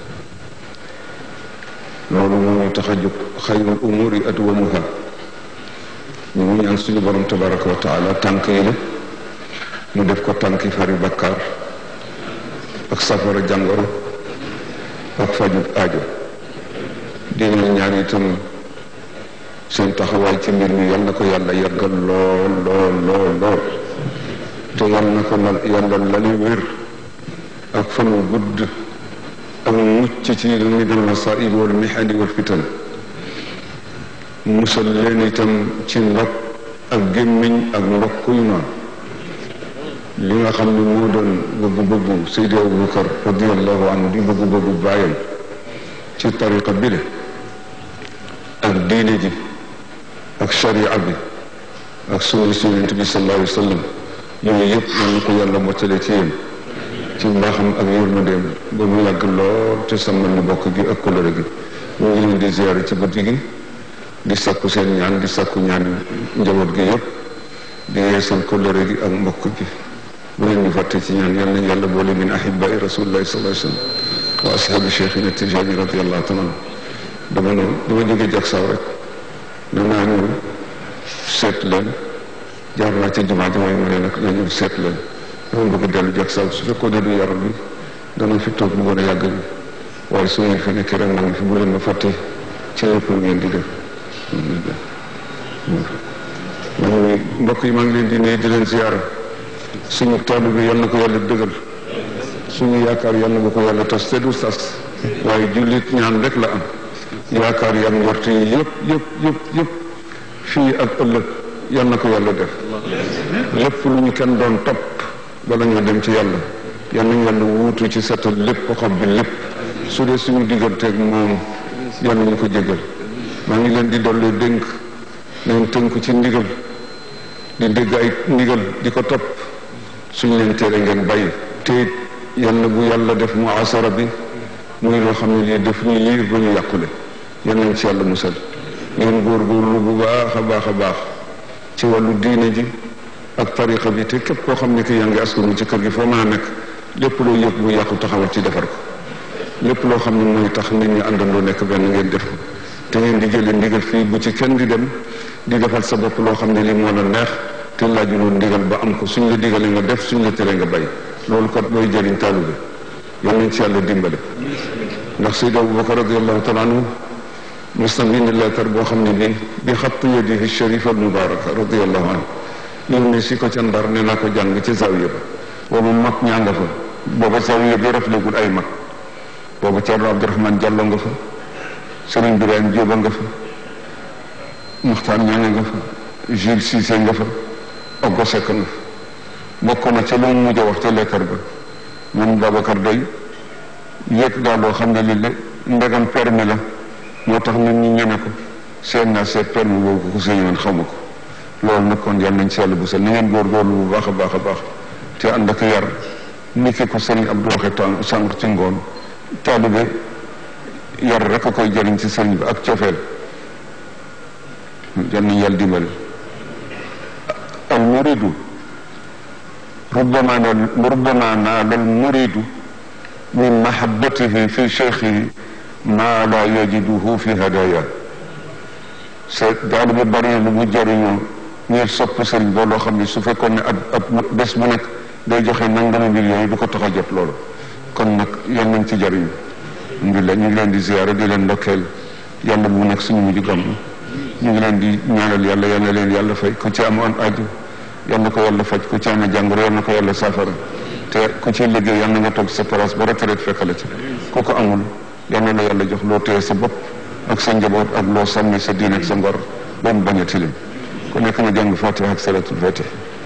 Speaker 2: loolu moo ñu tax a jóg xayrul umuri adwamuha ñu ngi ñaan suñu borom tabaraka wa taala tànk yi la mu def ko tànki fari bakkaar ak safara jàngoro ak fajub aajo di leen ñaan itam seen taxawaay ci mbir mi yal na ko yàlla yàggal lool lool lool lool te yal na ko la yàlla lali wér ak fanu gudd ak mucc ci li muy dal masaib wal mihani wal fitan musal leen itam ci ndog ak gémmiñ ak ndokk yu noonu li nga xam ne moo doon bëggu-bëggu Seydi Abubakar radiallahu anhu di bëggu-bëggu bàyyam ci tariqa bile ak diine ji ak sharia bi ak sunna si yonent bi sallallahu alayhi wa sallam yooyu yëpp yal na ko yàlla mottale ci yéen ci mbaaxam ak yërmandeem ba mu yàgg lool te sàmmal ni bokk gi ak kolore gi ñu ngi leen di ziyaare ci guddi gi di sakku seen ñaan di sakku ñaan njaboot gi yëpp di yeesal kolore gi ak mbokk gi bu leen ñu fàtte ci ñaan yal nañ yàlla boole min ahibai rasulillahi sallallahu alayhi wa sallam wa ashabi cheikhina tijani radiallahu taala dama ne dama jóge jak saw rek danaa ñëw seet leen jaar naa ci jumaa jumaa yi ma ne nag na ñëw seet leen dama bëgg dellu jak saw su fekkoon ne du yaram bi dana fi toog bu gën a yàgg bi waaye su ngeen fi nekkee rek maa ngi fi bu leen ma fàtte ci lépp lu ngeen di def maa ngi mbokk yi maa ngi leen di nuyu di leen ziyaara suñu taalu bi yal na ko yàlla dëggal suñu yaakaar yal na bu ko yàlla tas te du tas waaye jullit ñaan rek la am yaakaar yam njort yi yëpp yëpp yëpp yëpp fii ak ëllëg yal na ko yàlla def lépp lu ñu kenn doon topp bala ñoo dem ci yàlla yal nañu yàlla wuutu ci setal lépp xob bi lépp su dee suñu digganteeg moom yal nañu ko jégal maa ngi leen di dolli dénk leen tënku ci ndigal di dégg ay ndigal di ko topp suñ leen tere ngeen bàyyi te it yal na bu yàlla def mu asara bi muy loo xam ne lii def ñu liir ba ñu yàqule yal nañ ci yàlla musal ngeen góorgóorlu bu baax a baax a baax ci wàllu diine ji ak tariqa bi te képp koo xam ne ki yaa ngi askanu ci kër gi foo mën a nekk lépp loo yëg bu yàqu taxawal ci defar ko lépp loo xam ne mooy tax nit ñi àndandoo nekk benn ngeen def ko te ngeen di jëlee ndigal fii bu ci kenn di dem di defal sa bopp loo xam ne lii moo la neex te laajuloo ndigal ba am ko suñ la digalee nga def suñ la teree nga bay loolu kat mooy jëriñ taalibe yal nañ ci yàlla dimbale ndax Seydi Abubakar radiallahu taala anhu mos na bind leetar boo xam ne bii bi xattu yadihi sharifa al mubaraka radiallahu anhu yónne si ko ca ndar ne naa ko jàng ci zawiya ba boobu mag ñaa nga fa booba zawiya bi raflegul ay mag boobu Ceerno Abdourahmane Diallo nga fa Sëriñ Birahim Jóoba nga fa Muxtaan ñaa nga fa Jules Cissé nga fa Oggo Seck nga fa bokk na ca lu mu mujj a wax ca leetar ba man Babacar day yëg daal loo xam ne li le ndegam permis la moo tax nit ñi ñeme ko seen naa seet permis boobu ko sëñ man xamu ko loolu nag kon yal nañ si yàlla bu sel na ngeen góorgóorlu bu baax a baax a baax te ànd ak yar ni ki ko sëriñ Abdou waxe temps sànq ci ngoon taalibe yar rek a koy jëriñ ci sëriñ bi ak cofeel yal nañ yàlla dimbali al muridu ربما ربما نال المريد من محبته في شيخه ما لا يجده في هدايا daal bi bari lu mu jëriñoo ngir sopp sëriñ ba loo xam ne su fekkoon ne ab ab bés bu nekk day joxe nangami millions yi du ko tax a jot loolu kon nag yal nañ ci jëriñ alhamdulilah ñu ngi leen di ziyaare di leen ndokkeel yàlla bu nekk suñu mujj gàmm ñu ngi leen di ñaanal yàlla yal na leen yàlla fay ku ci amoon aju yal na ko yàlla faj ku ci amee jàngoro yal na ko yàlla saafara te ku ci liggéey yal na nga toog sa place ba retraite fekkale ci ku ko amul yal na la yàlla jox loo téye sa bopp ak sa njaboot ak loo sàmmi sa diine ak sa ngor ba mu bañ a tilim ku nekk na jàng fatiha ak salatul fatih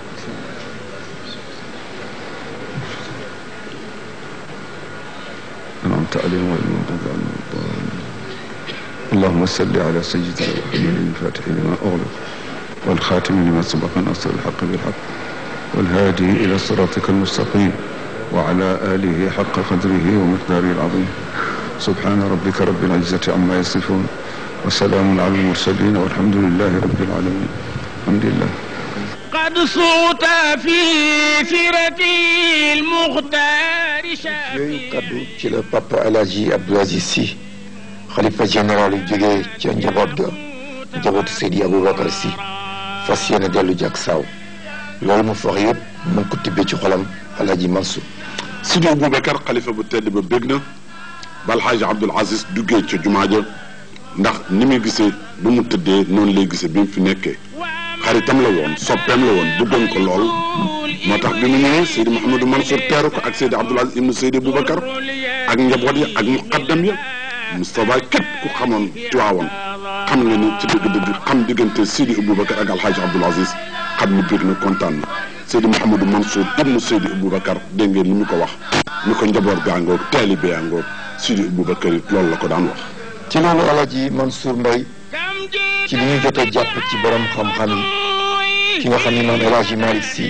Speaker 2: أنعمت عليهم غير المغضوب عليهم ولا الضالين اللهم صل على سيدنا محمد الفاتح لما أغلق والخاتم لما سبق نصر الحق بالحق والهادي إلى صراطك المستقيم وعلى آله حق قدره ومقداره العظيم سبحان ربك رب العزة عما يصفون وسلام على المرسلين والحمد لله رب العالمين الحمد لله
Speaker 1: قد صوت في سيرة المختار
Speaker 5: yooyu
Speaker 1: شافي
Speaker 5: kaddu ci la papa El Hadji Abdou Aziz Sy xalifa général yu jógee ca njaboot ga njabootu Seydi Aboubacar Sy fas yéene dellu jak saaw loolu mu fox yëpp mu ngi ko tibbee ci xolam El Hadji Mansour
Speaker 8: Sidi Boubacar xalifa bu tedd ba bég na ba Alxaaji Abdul Aziz duggee ca jumaa ja ndax ni muy gisee bu mu tëddee noonu lay gisee bi mu fi nekkee xaritam la woon soppeem la woon bëggoon ko lool moo tax bi mu ñëwee Seydi Mouhamadou Mansour teeru ko ak Seydi Abdul Aziz ibnu Seydi Boubacar ak njaboot ya ak muqaddam ya Moustapha képp ku xamoon Tiwaawoon xam nga ni ci dëgg-dëgg xam diggante Seydi Boubacar ak Alxaaji Abdul Aziz xam ni bég na kontaan na Seydi Mouhamadou Mansour ibnu Seydi Boubacar dégg ngeen ni mu ko wax ni ko njaboot gaa ngoog taalibe yaa ngoog Seydi Boubacar it loolu la ko daan wax
Speaker 5: ci loolu El Hadji Mansour Mbaye ci li ñu jot a jàpp ci borom xam-xam yi ki nga xam ne maam El Hadji Malick Sy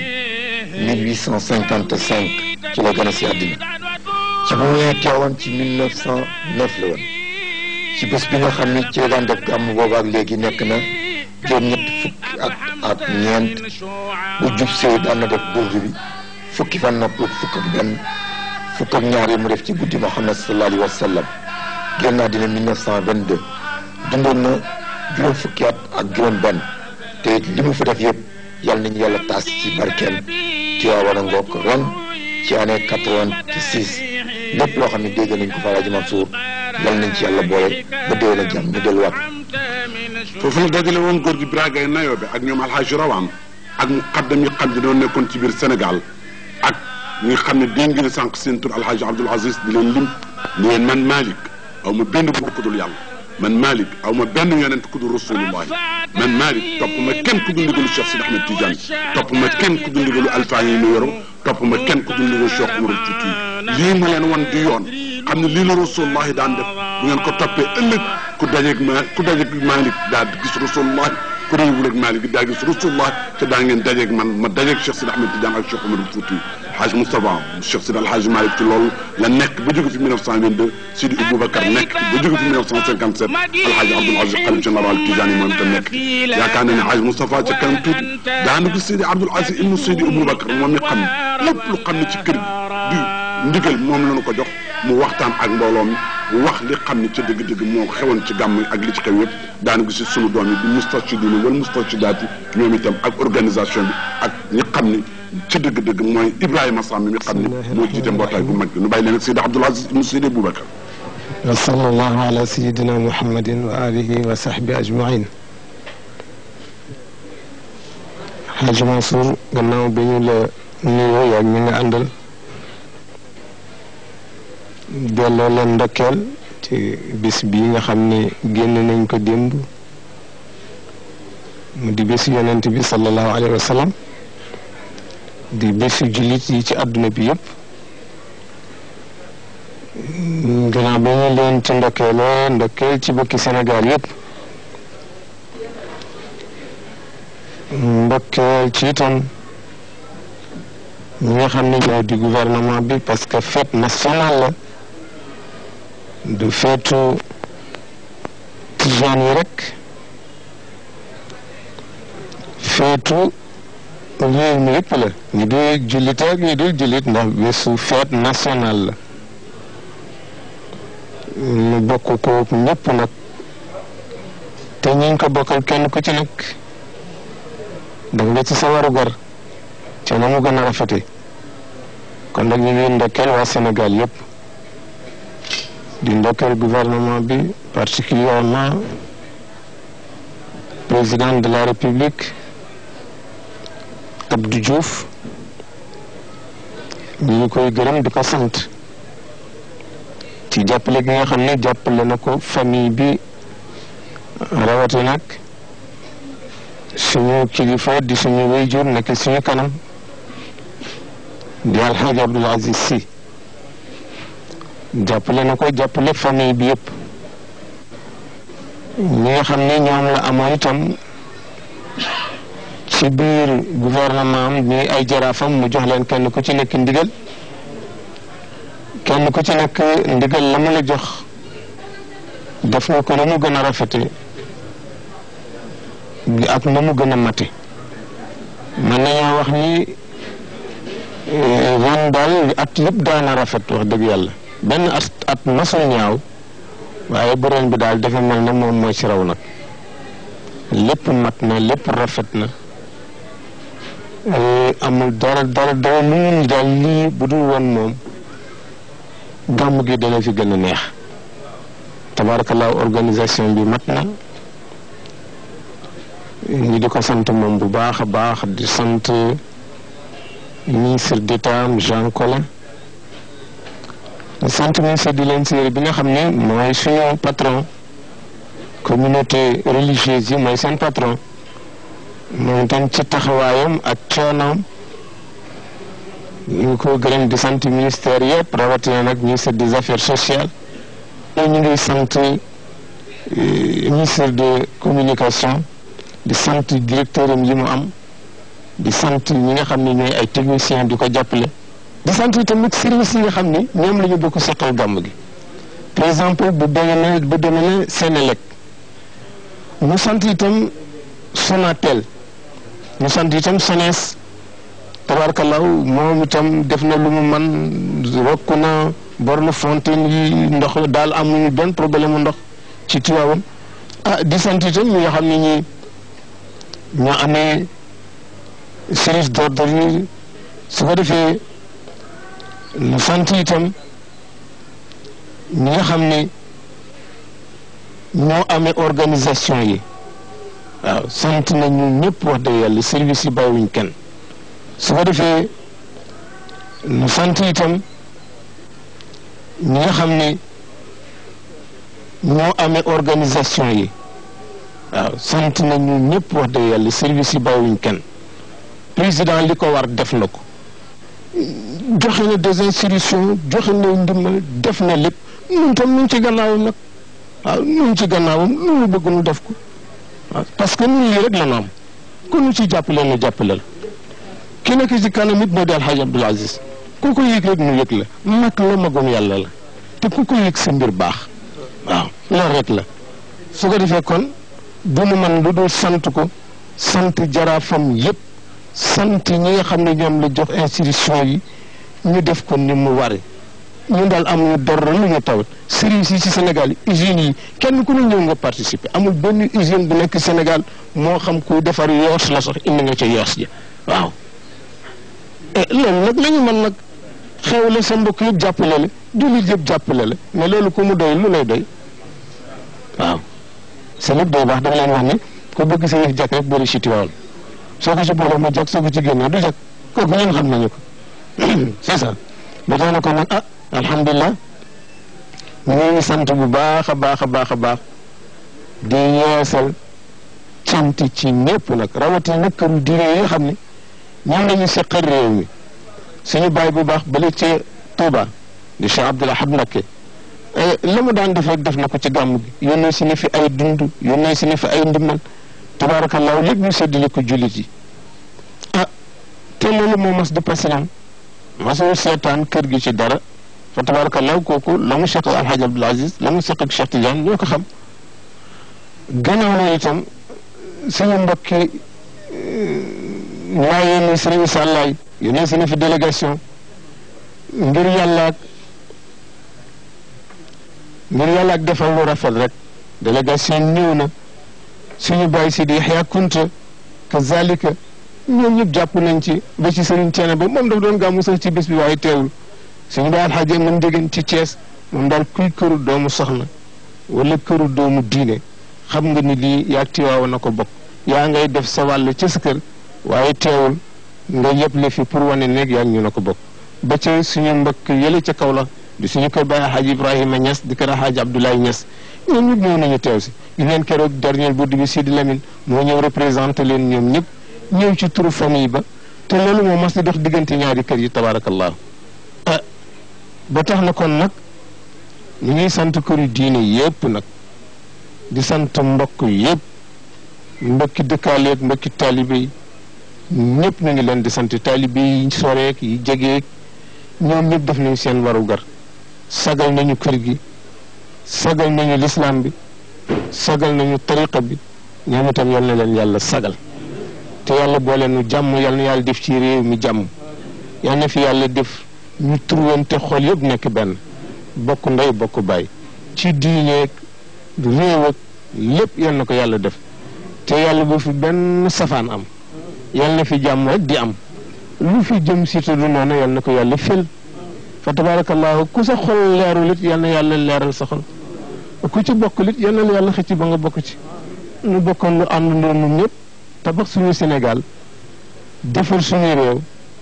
Speaker 5: 1855 ci la gën a si àddina ci bu mu ñëwee teewoon ci 1909 la woon ci bés bi nga xam ni ci la daan def gàmm boobu ak léegi nekk na juróom-ñett fukki at ak ñeent bu jub see daan na def burdu bi fukki fan na pour fukk ak benn fukk ak ñaar yi mu def ci guddi Muhammad sallallahu alayhi wa sallam génn naa dina 1922 dundoon na juróom fukki at ak juróom benn te li mu fi def yëpp yàlla nañu yàlla taas ci barkeem Tiwaawan a ngoog ren ci année 86 lépp loo xam ne dégg nañ ko fa Alaaji Mansour yàlla nañ ci yàlla boole ba déwén ak jàmm ñu delluwaat
Speaker 8: foofu la dajale woon góor gi Biragay Nayobe ak ñoom alxaaji Rawaan ak muqaddam yi xam ne doon nekkoon ci biir Sénégal ak ñi nga xam ne dégg ngeen sànq seen tur alxaaji Abdul Aziz di leen lim ni leen man Malick aw ma benn buur ku dul yàlla man Malick aw ma benn yonent ku dul rasulullahi man Malick topp ma kenn ku dul ndigalu Cheikh Sidi Ahmed Tidiane topp ma kenn ku dul ndigalu alfaañ yi mu yoro topp ma kenn ku dul ndigalu Cheikh Umar Fouti lii ma leen wan di yoon xam ne lii la rasulullahi daan def bu ngeen ko toppee ëllëg ku dajeeg ma ku dajeeg Malick daal di gis rasulullahi ku réewul ak Malick daa gis rasulullah te daa ngeen dajeeg man ma dajeeg Cheikh Sidi Ahmed Tidiane ak Cheikh Omar Fouti Hadj Moustapha Cheikh Sidi Alhaji Malick ci loolu la nekk ba jóge fi 1922 Sidi Aboubacar nekk ba jóge fi 1957 Alhaji Abdoul Aziz xalif général Tidiane moom itam nekk yaakaar naa ne Hadj Moustapha ca kanam tuuti daanu gis Sidi Abdoul Aziz ibnu Sidi Aboubacar moom mi xam lépp lu xam ne ci kër gi du ndigal moom la ñu ko jox mu waxtaan ak mbooloo mi mu wax li xam ne ca dëgg-dëgg moo xewoon ci gàmm ak li ci xew yëpp daanu gis sunu doom yi di mustarshidina wala mustarshidaat yi ñoom itam ak organisation bi ak ñi xam ne ci dëgg-dëgg mooy Ibrahima Samb mi xam ne moo jiite mbootaay bu mag bi nu bàyyi leen ak Seydi Abdoul Aziz ibnu Seydi Boubacar
Speaker 9: wa sallallahu ala sayidina muhammadin wa alihi wa sahbi ajmain Hadj Mansour gannaaw bi ñu la nuyoo yaag ñi nga àndal delloo leen ndokkeel ci bis bii nga xam ne génn nañ ko démb mu di bésu yonent bi sallallahu alayhi wa sallam di bésu jullit yi ci àdduna bi yëpp gannaaw ba ñu leen ci ndokkeele ndokkeel ci bokki Sénégal yëpp ndokkeel ci itam ñi nga xam ne ñoo di gouvernement bi parce que fête nationale la du feetu tijaan yi rek feetu réew mi yëpp la ñu du jullit ak ñu dul jullit ndax bésu fête nationale la ñu bokk ko ñëpp nag te ñu ngi ko bokkal kenn ku ci nekk danga nga ci sa waru gar ca na mu gën a rafete kon nag ñu ngi ndokkeel waa Sénégal yëpp di ndokkeel gouvernement bi particulièrement président de la République Abdou Diouf ñu ngi koy gërëm di ko sant ci jàppale gi nga xam ne jàppale na ko famille bi rawati nag suñu kilifa di suñu wéyjur nekk suñu kanam di alxaaji Abdul Aziz si jàppale na ko jàppale famille bi yëpp ñi nga xam ne ñoom la amoon itam ci biir gouvernement am ñuy ay jaraafam mu jox leen kenn ku ci nekk ndigal kenn ku ci nekk ndigal la mu la jox def nga ko na mu gën a rafete ak na mu gën a mate mën nañoo wax ni ren daal at yëpp daana rafet wax dëgg yàlla benn at at masul ñaaw waaye bu ren bi daal dafa mel ne moom mooy ci raw nag lépp mat na lépp rafet na amul dara dara dara lu ñu ni daal lii bu dul woon moom gàmm gi dana fi gën a neex tabaarakallaahu organisation bi mat na ñi di ko sant moom bu baax a baax di sant ministre d'État Jean Collin di sant ministre de l'Intérieur bi nga xam ne mooy suñu patron communauté religieuse yi mooy seen patron moom itam ci taxawaayam ak coonoom ñu ngi ko gërëm di sant ministère yëpp rawatina nag ministre des affaires sociales ñu ngi sant ministre de communication di sant directeur am yi mu am di sant ñi nga xam ne ñooy ay techniciens di ko jàppale di sant tamit service yi nga xam ni ñoom la ñu bokk seqal gàmm gi par exemple bu demee bu demee ne Sénélec ñu sant itam Sonatel ñu sant itam SONES tabarkalaw moom itam def na lu mu man rokk na borne fontaine yi ndox daal amuñu benn problème mu ndox ci Tivaouane ah di sant itam ñi nga xam ne ñi ñoo amee service d'ordre yi su ko defee ñu sant itam ñi nga xam ne ñoo amee organisation yi waaw sant nañu ñëpp wax dëgg yàlla service yi bàyyiwuñ kenn su ko defee ñu sant itam ñi nga xam ne ñoo amee organisation yi waaw sant nañu ñëpp wax dëgg yàlla service yi bàyyiwuñ kenn président li ko war def na ko joxe na des instructions joxe na ndimbal def na lépp ñun tam ñu ngi ci gannaawam nag waaw ñu ngi ci gannaawam lu mu bëgg nu def ko waaw parce que ñun lii rek la ñu am ku ñu ci jàppale nu jàppale la ki nekk ci kanam it moo di Alxaaji Abdul Aziz ku ko yëg rek nu yëg la mag la magum yàlla la te ku ko yëg sa mbir baax waaw loolu rek la su ko defee kon du nu man lu dul sant ko sant jaraafam yépp sant ñi nga xam ne ñoom la jox institution yi ñu def ko ni mu wari ñun daal amuñu dara lu ñu tawat service yi ci Sénégal usines yi kenn ku ne ñëw nga participer amul benn usine bu nekk Sénégal moo xam kuy defar yoos la sax indi nga ca yoos ja waaw et loolu nag la ñu mën nag xewle sa mbokk yëpp jàppale la jullit yëpp jàppale la mais loolu ku mu doy lu lay doy waaw sa lépp day baax dama leen wax ne ko bëgg sa yëf jàkk rek boole ci Tiwaawan soo ko ci boole mu jàkk soo ko ci génnee du jàkk kooku ñun xam nañu ko c'est ça ba tax na ko nag ah alhamdulilah ñu ngi sant bu baax a baax a baax a baax di yeesal cant ci ñëpp nag rawatina nag këru diine yi nga xam ne ñoom la ñu seqal réew mi suñu baay bu baax bële ca Touba di Cheikh Abdoul Ahad Mbacké la mu daan def rek def na ko ci gàmm gi yónnee si ni fi ay dund yónnee si ni fi ay ndimbal tabaarakallaahu lépp ñu séddale ko jullit yi ah te loolu moo mas di pasilaan masul seetaan kër gi ci dara fa tabaarakallaahu kooku la mu seq alxaaj Abdul Aziz la mu seq ak Cheikh Tidiane ñoo ko xam gannaaw na itam suñu mbokki laayeen ni sëriñ Sàllaay yónnee si ni fi délégation ngir yàlla ak ngir yàlla ak defal lu rafet rek délégation ñëw na suñu bàyyi si di Yaxya Kunta kazalika ñoom ñëpp jàpp nañ ci ba ci sëriñ Ceene ba moom daf doon gàmmu sax ci bés bi waaye teewul suñu bàyyi alxaaji mën déggan ci Thiès moom daal kuy këru doomu soxna wala këru doomu diine xam nga ni lii yaa tiwaawa na ko bokk yaa ngay def sa wàll ci sa kër waaye teewul nga yëpp fi pour wane nekk yaa ñu na ko bokk ba ca suñu mbokk yële ca kaw la di suñu koy bàyyi Alxaaji Ibrahima Niass di kër Alxaaji Abdoulaye Niass ñoom ñëpp ñëw nañu teew si di leen keroog dernier bourde bi Sidi Lamine moo ñëw représenté leen ñoom ñëpp ñëw ci turu famille ba te loolu moo mas di dox diggante ñaari kër yi tabaarakallahu ah ba tax na kon nag ñu ngi sant këru diine yépp nag di sant mbokk yépp mbokki dëkkaaleeg mbokki taalibe yi ñëpp ñu ngi leen di sant taalibe yi soreek yi jegeek ñoom ñëpp def nañu seen warugar sagal nañu kër gi sagal nañu lislaam bi sagal nañu tariqa bi ñoom itam yal na leen yàlla sagal te yàlla boole nu jàmm yal na yàlla def ci réew mi jàmm yal na fi yàlla def ñu turwante xol yëpp nekk benn bokk ndey bokk baay ci diineeg réew ak lépp yal na ko yàlla def te yàlla bu fi benn safaan am yal na fi jàmm rek di am lu fi jëm si te du noonu yal na ko yàlla fël fa tabarakallahu ku sa xol leerul it yal na yàlla leeral sa xol ku ci bokk lit yal na la yàlla xëcc ba nga bokk ci nu bokkoon lu àndandoo ñun ñëpp tabax suñu Sénégal defar suñu réew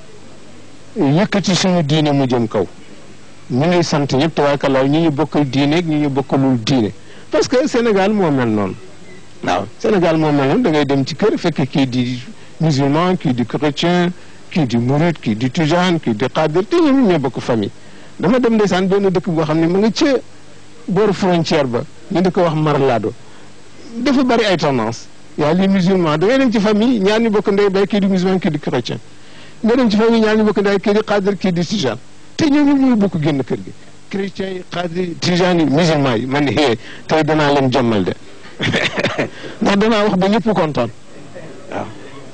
Speaker 9: yëkkati suñu diine mu jëm kaw ñu ngi sant ñëpp tabarakallahu ñi ñu bokkal diine ak ñi ñu bokkalul diine parce que Sénégal moo mel noonu waaw Sénégal moo mel noonu da ngay dem ci kër fekk kii di musulman kii di chrétien kii di murid kii di tijaan kii di xaadir te ñoom ñoo bokk famille dama dem ndeysaan benn dëkk boo xam ne ma nga ca booru frontière ba ñu di ko wax Marlado dafa bari ay tendance yaa li musulman da ngay dem ci famille ñaar ñu bokk ndey bay kii di musulman kii di chrétien nga dem ci famille ñaar ñu bokk ndey kii di xaadir kii di tijaan te ñoom ñëpp ñooy bokk génn kër gi chrétien yi xaadir tijaan yi musulman yi man hee tey danaa leen jommal de ndax danaa wax ba ñëpp kontaan waaw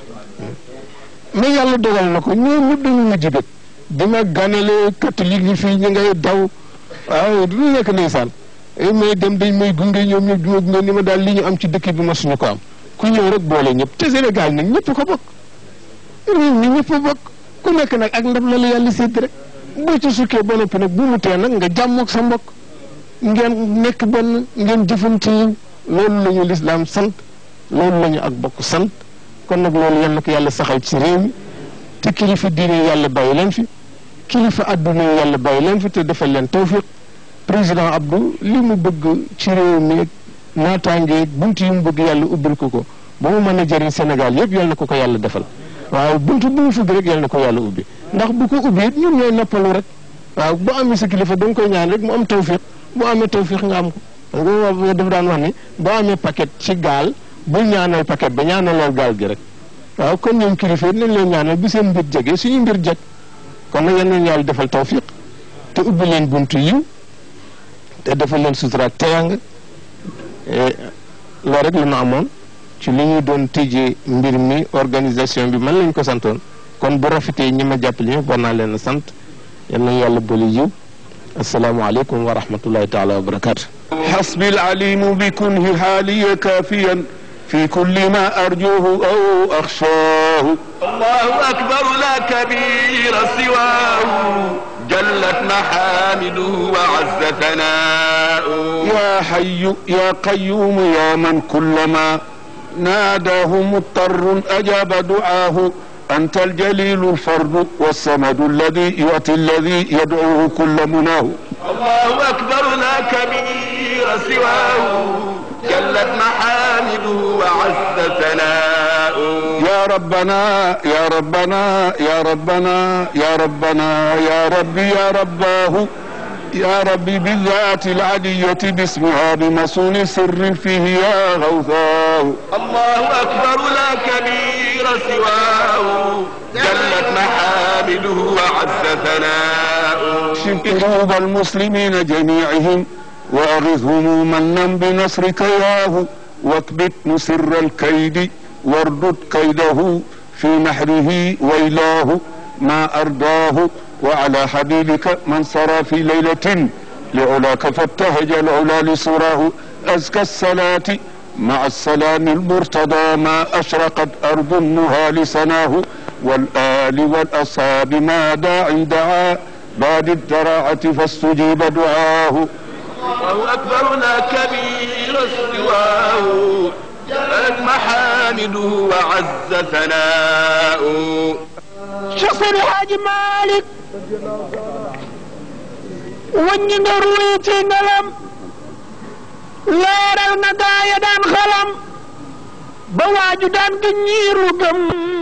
Speaker 9: mais yàlla dogal na ko ñoom ñëpp dañu mujj bët bi ma ganale catholique yi fii ñu ngay daw waaw du nekk ndeysaan may dem dañ may gunge ñoom ñëpp du ma gunge ni ma daal li ñu am ci dëkk bi ma suñu ko am ku ñëw rek boole ñëpp te Sénégal nag ñëpp ko bokk réew mi ñëpp bokk ku nekk nag ak ndab la la yàlla sédd rek boo ci sukkee ba noppi nag bu mu tee nag nga jàmmoog sa mbokk ngeen nekk benn ngeen jëfante yiw loolu la ñu lislaam sant loolu la ñu ak bokk sant kon nag loolu yal na ko yàlla saxal ci réew mi te kilifa diine yàlla bàyyi leen fi kilifa adduna yàlla bàyyi leen fi te defal leen tawfiq président Abdou li mu bëgg ci réew mi naataange bunt yi mu bëgg yàlla ubbil ko ko ba mu mën a jëriñ Sénégal yëpp yal na ko ko yàlla defal waaw bunt bu mu fugg rek yal na ko yàlla ubbi ndax bu ko ubbi it ñun ñooy noppalu rek waaw bu amee sa kilifa da nga koy ñaan rek mu am tawfiq bu amee tawfiq nga am ko parce que dafa daan wax ni boo amee paquet ci gaal bul ñaanal paquet ba ñaanalal gaal gi rek waaw kon ñoom kilifa yi nañ leen ñaanal bu seen mbir jege suñu mbir jeg kon nag yal nañu yàlla defal tawfiq te ubbi leen buntu yiw te defal leen sutura ak teyang loolu rek la ñu amoon ci li ñu doon tëjee mbir mi organisation bi man lañ ko santoon kon bu rafetee ñi ma jàppale ñëpp war naa leen a sant yal nañu yàlla boole yiw asalaamaaleykum wa rahmatullahi taala wa barakaatu.
Speaker 2: حسبي العليم بكنه حالي كافيا في كل ما أرجوه أو أخشاه
Speaker 1: الله أكبر لا كبير سواه جلت محامده وعز ثناؤه
Speaker 2: يا حي يا قيوم يا من كلما ناداه مضطر أجاب دعاه أنت الجليل الفرد والصمد الذي يؤتي الذي يدعوه كل مناه
Speaker 1: الله أكبر لا كبير سواه جلت محامده وعز ثناؤه
Speaker 2: يا ربنا يا ربنا يا ربنا يا ربنا يا ربي يا رباه يا ربي بالذات العلية باسمها بمصون سر فيه يا غوثاه
Speaker 10: الله أكبر لا كبير سواه جلت محامده وعز ثناؤه
Speaker 2: شف قلوب المسلمين جميعهم وأغثهم منا بنصرك ياه واكبت مسر الكيد واردد كيده في نحره ويلاه ما أرداه وعلى حبيبك من صرى في ليلة لعلاك فابتهج العلا لصراه أزكى الصلاة مع السلام المرتضى ما أشرقت أرض النهى لسناه والآل والأصحاب ما داع دعا بعد الدراعة فاستجيب دعاه
Speaker 10: الله أكبر لا كبير سواه جلت محامده وعز ثناؤه
Speaker 3: شخص الحاج مالك wàññi nga ruuy ci ngelam leeral na gaaya daan xalam ba waaju daan gi ñiiru gëm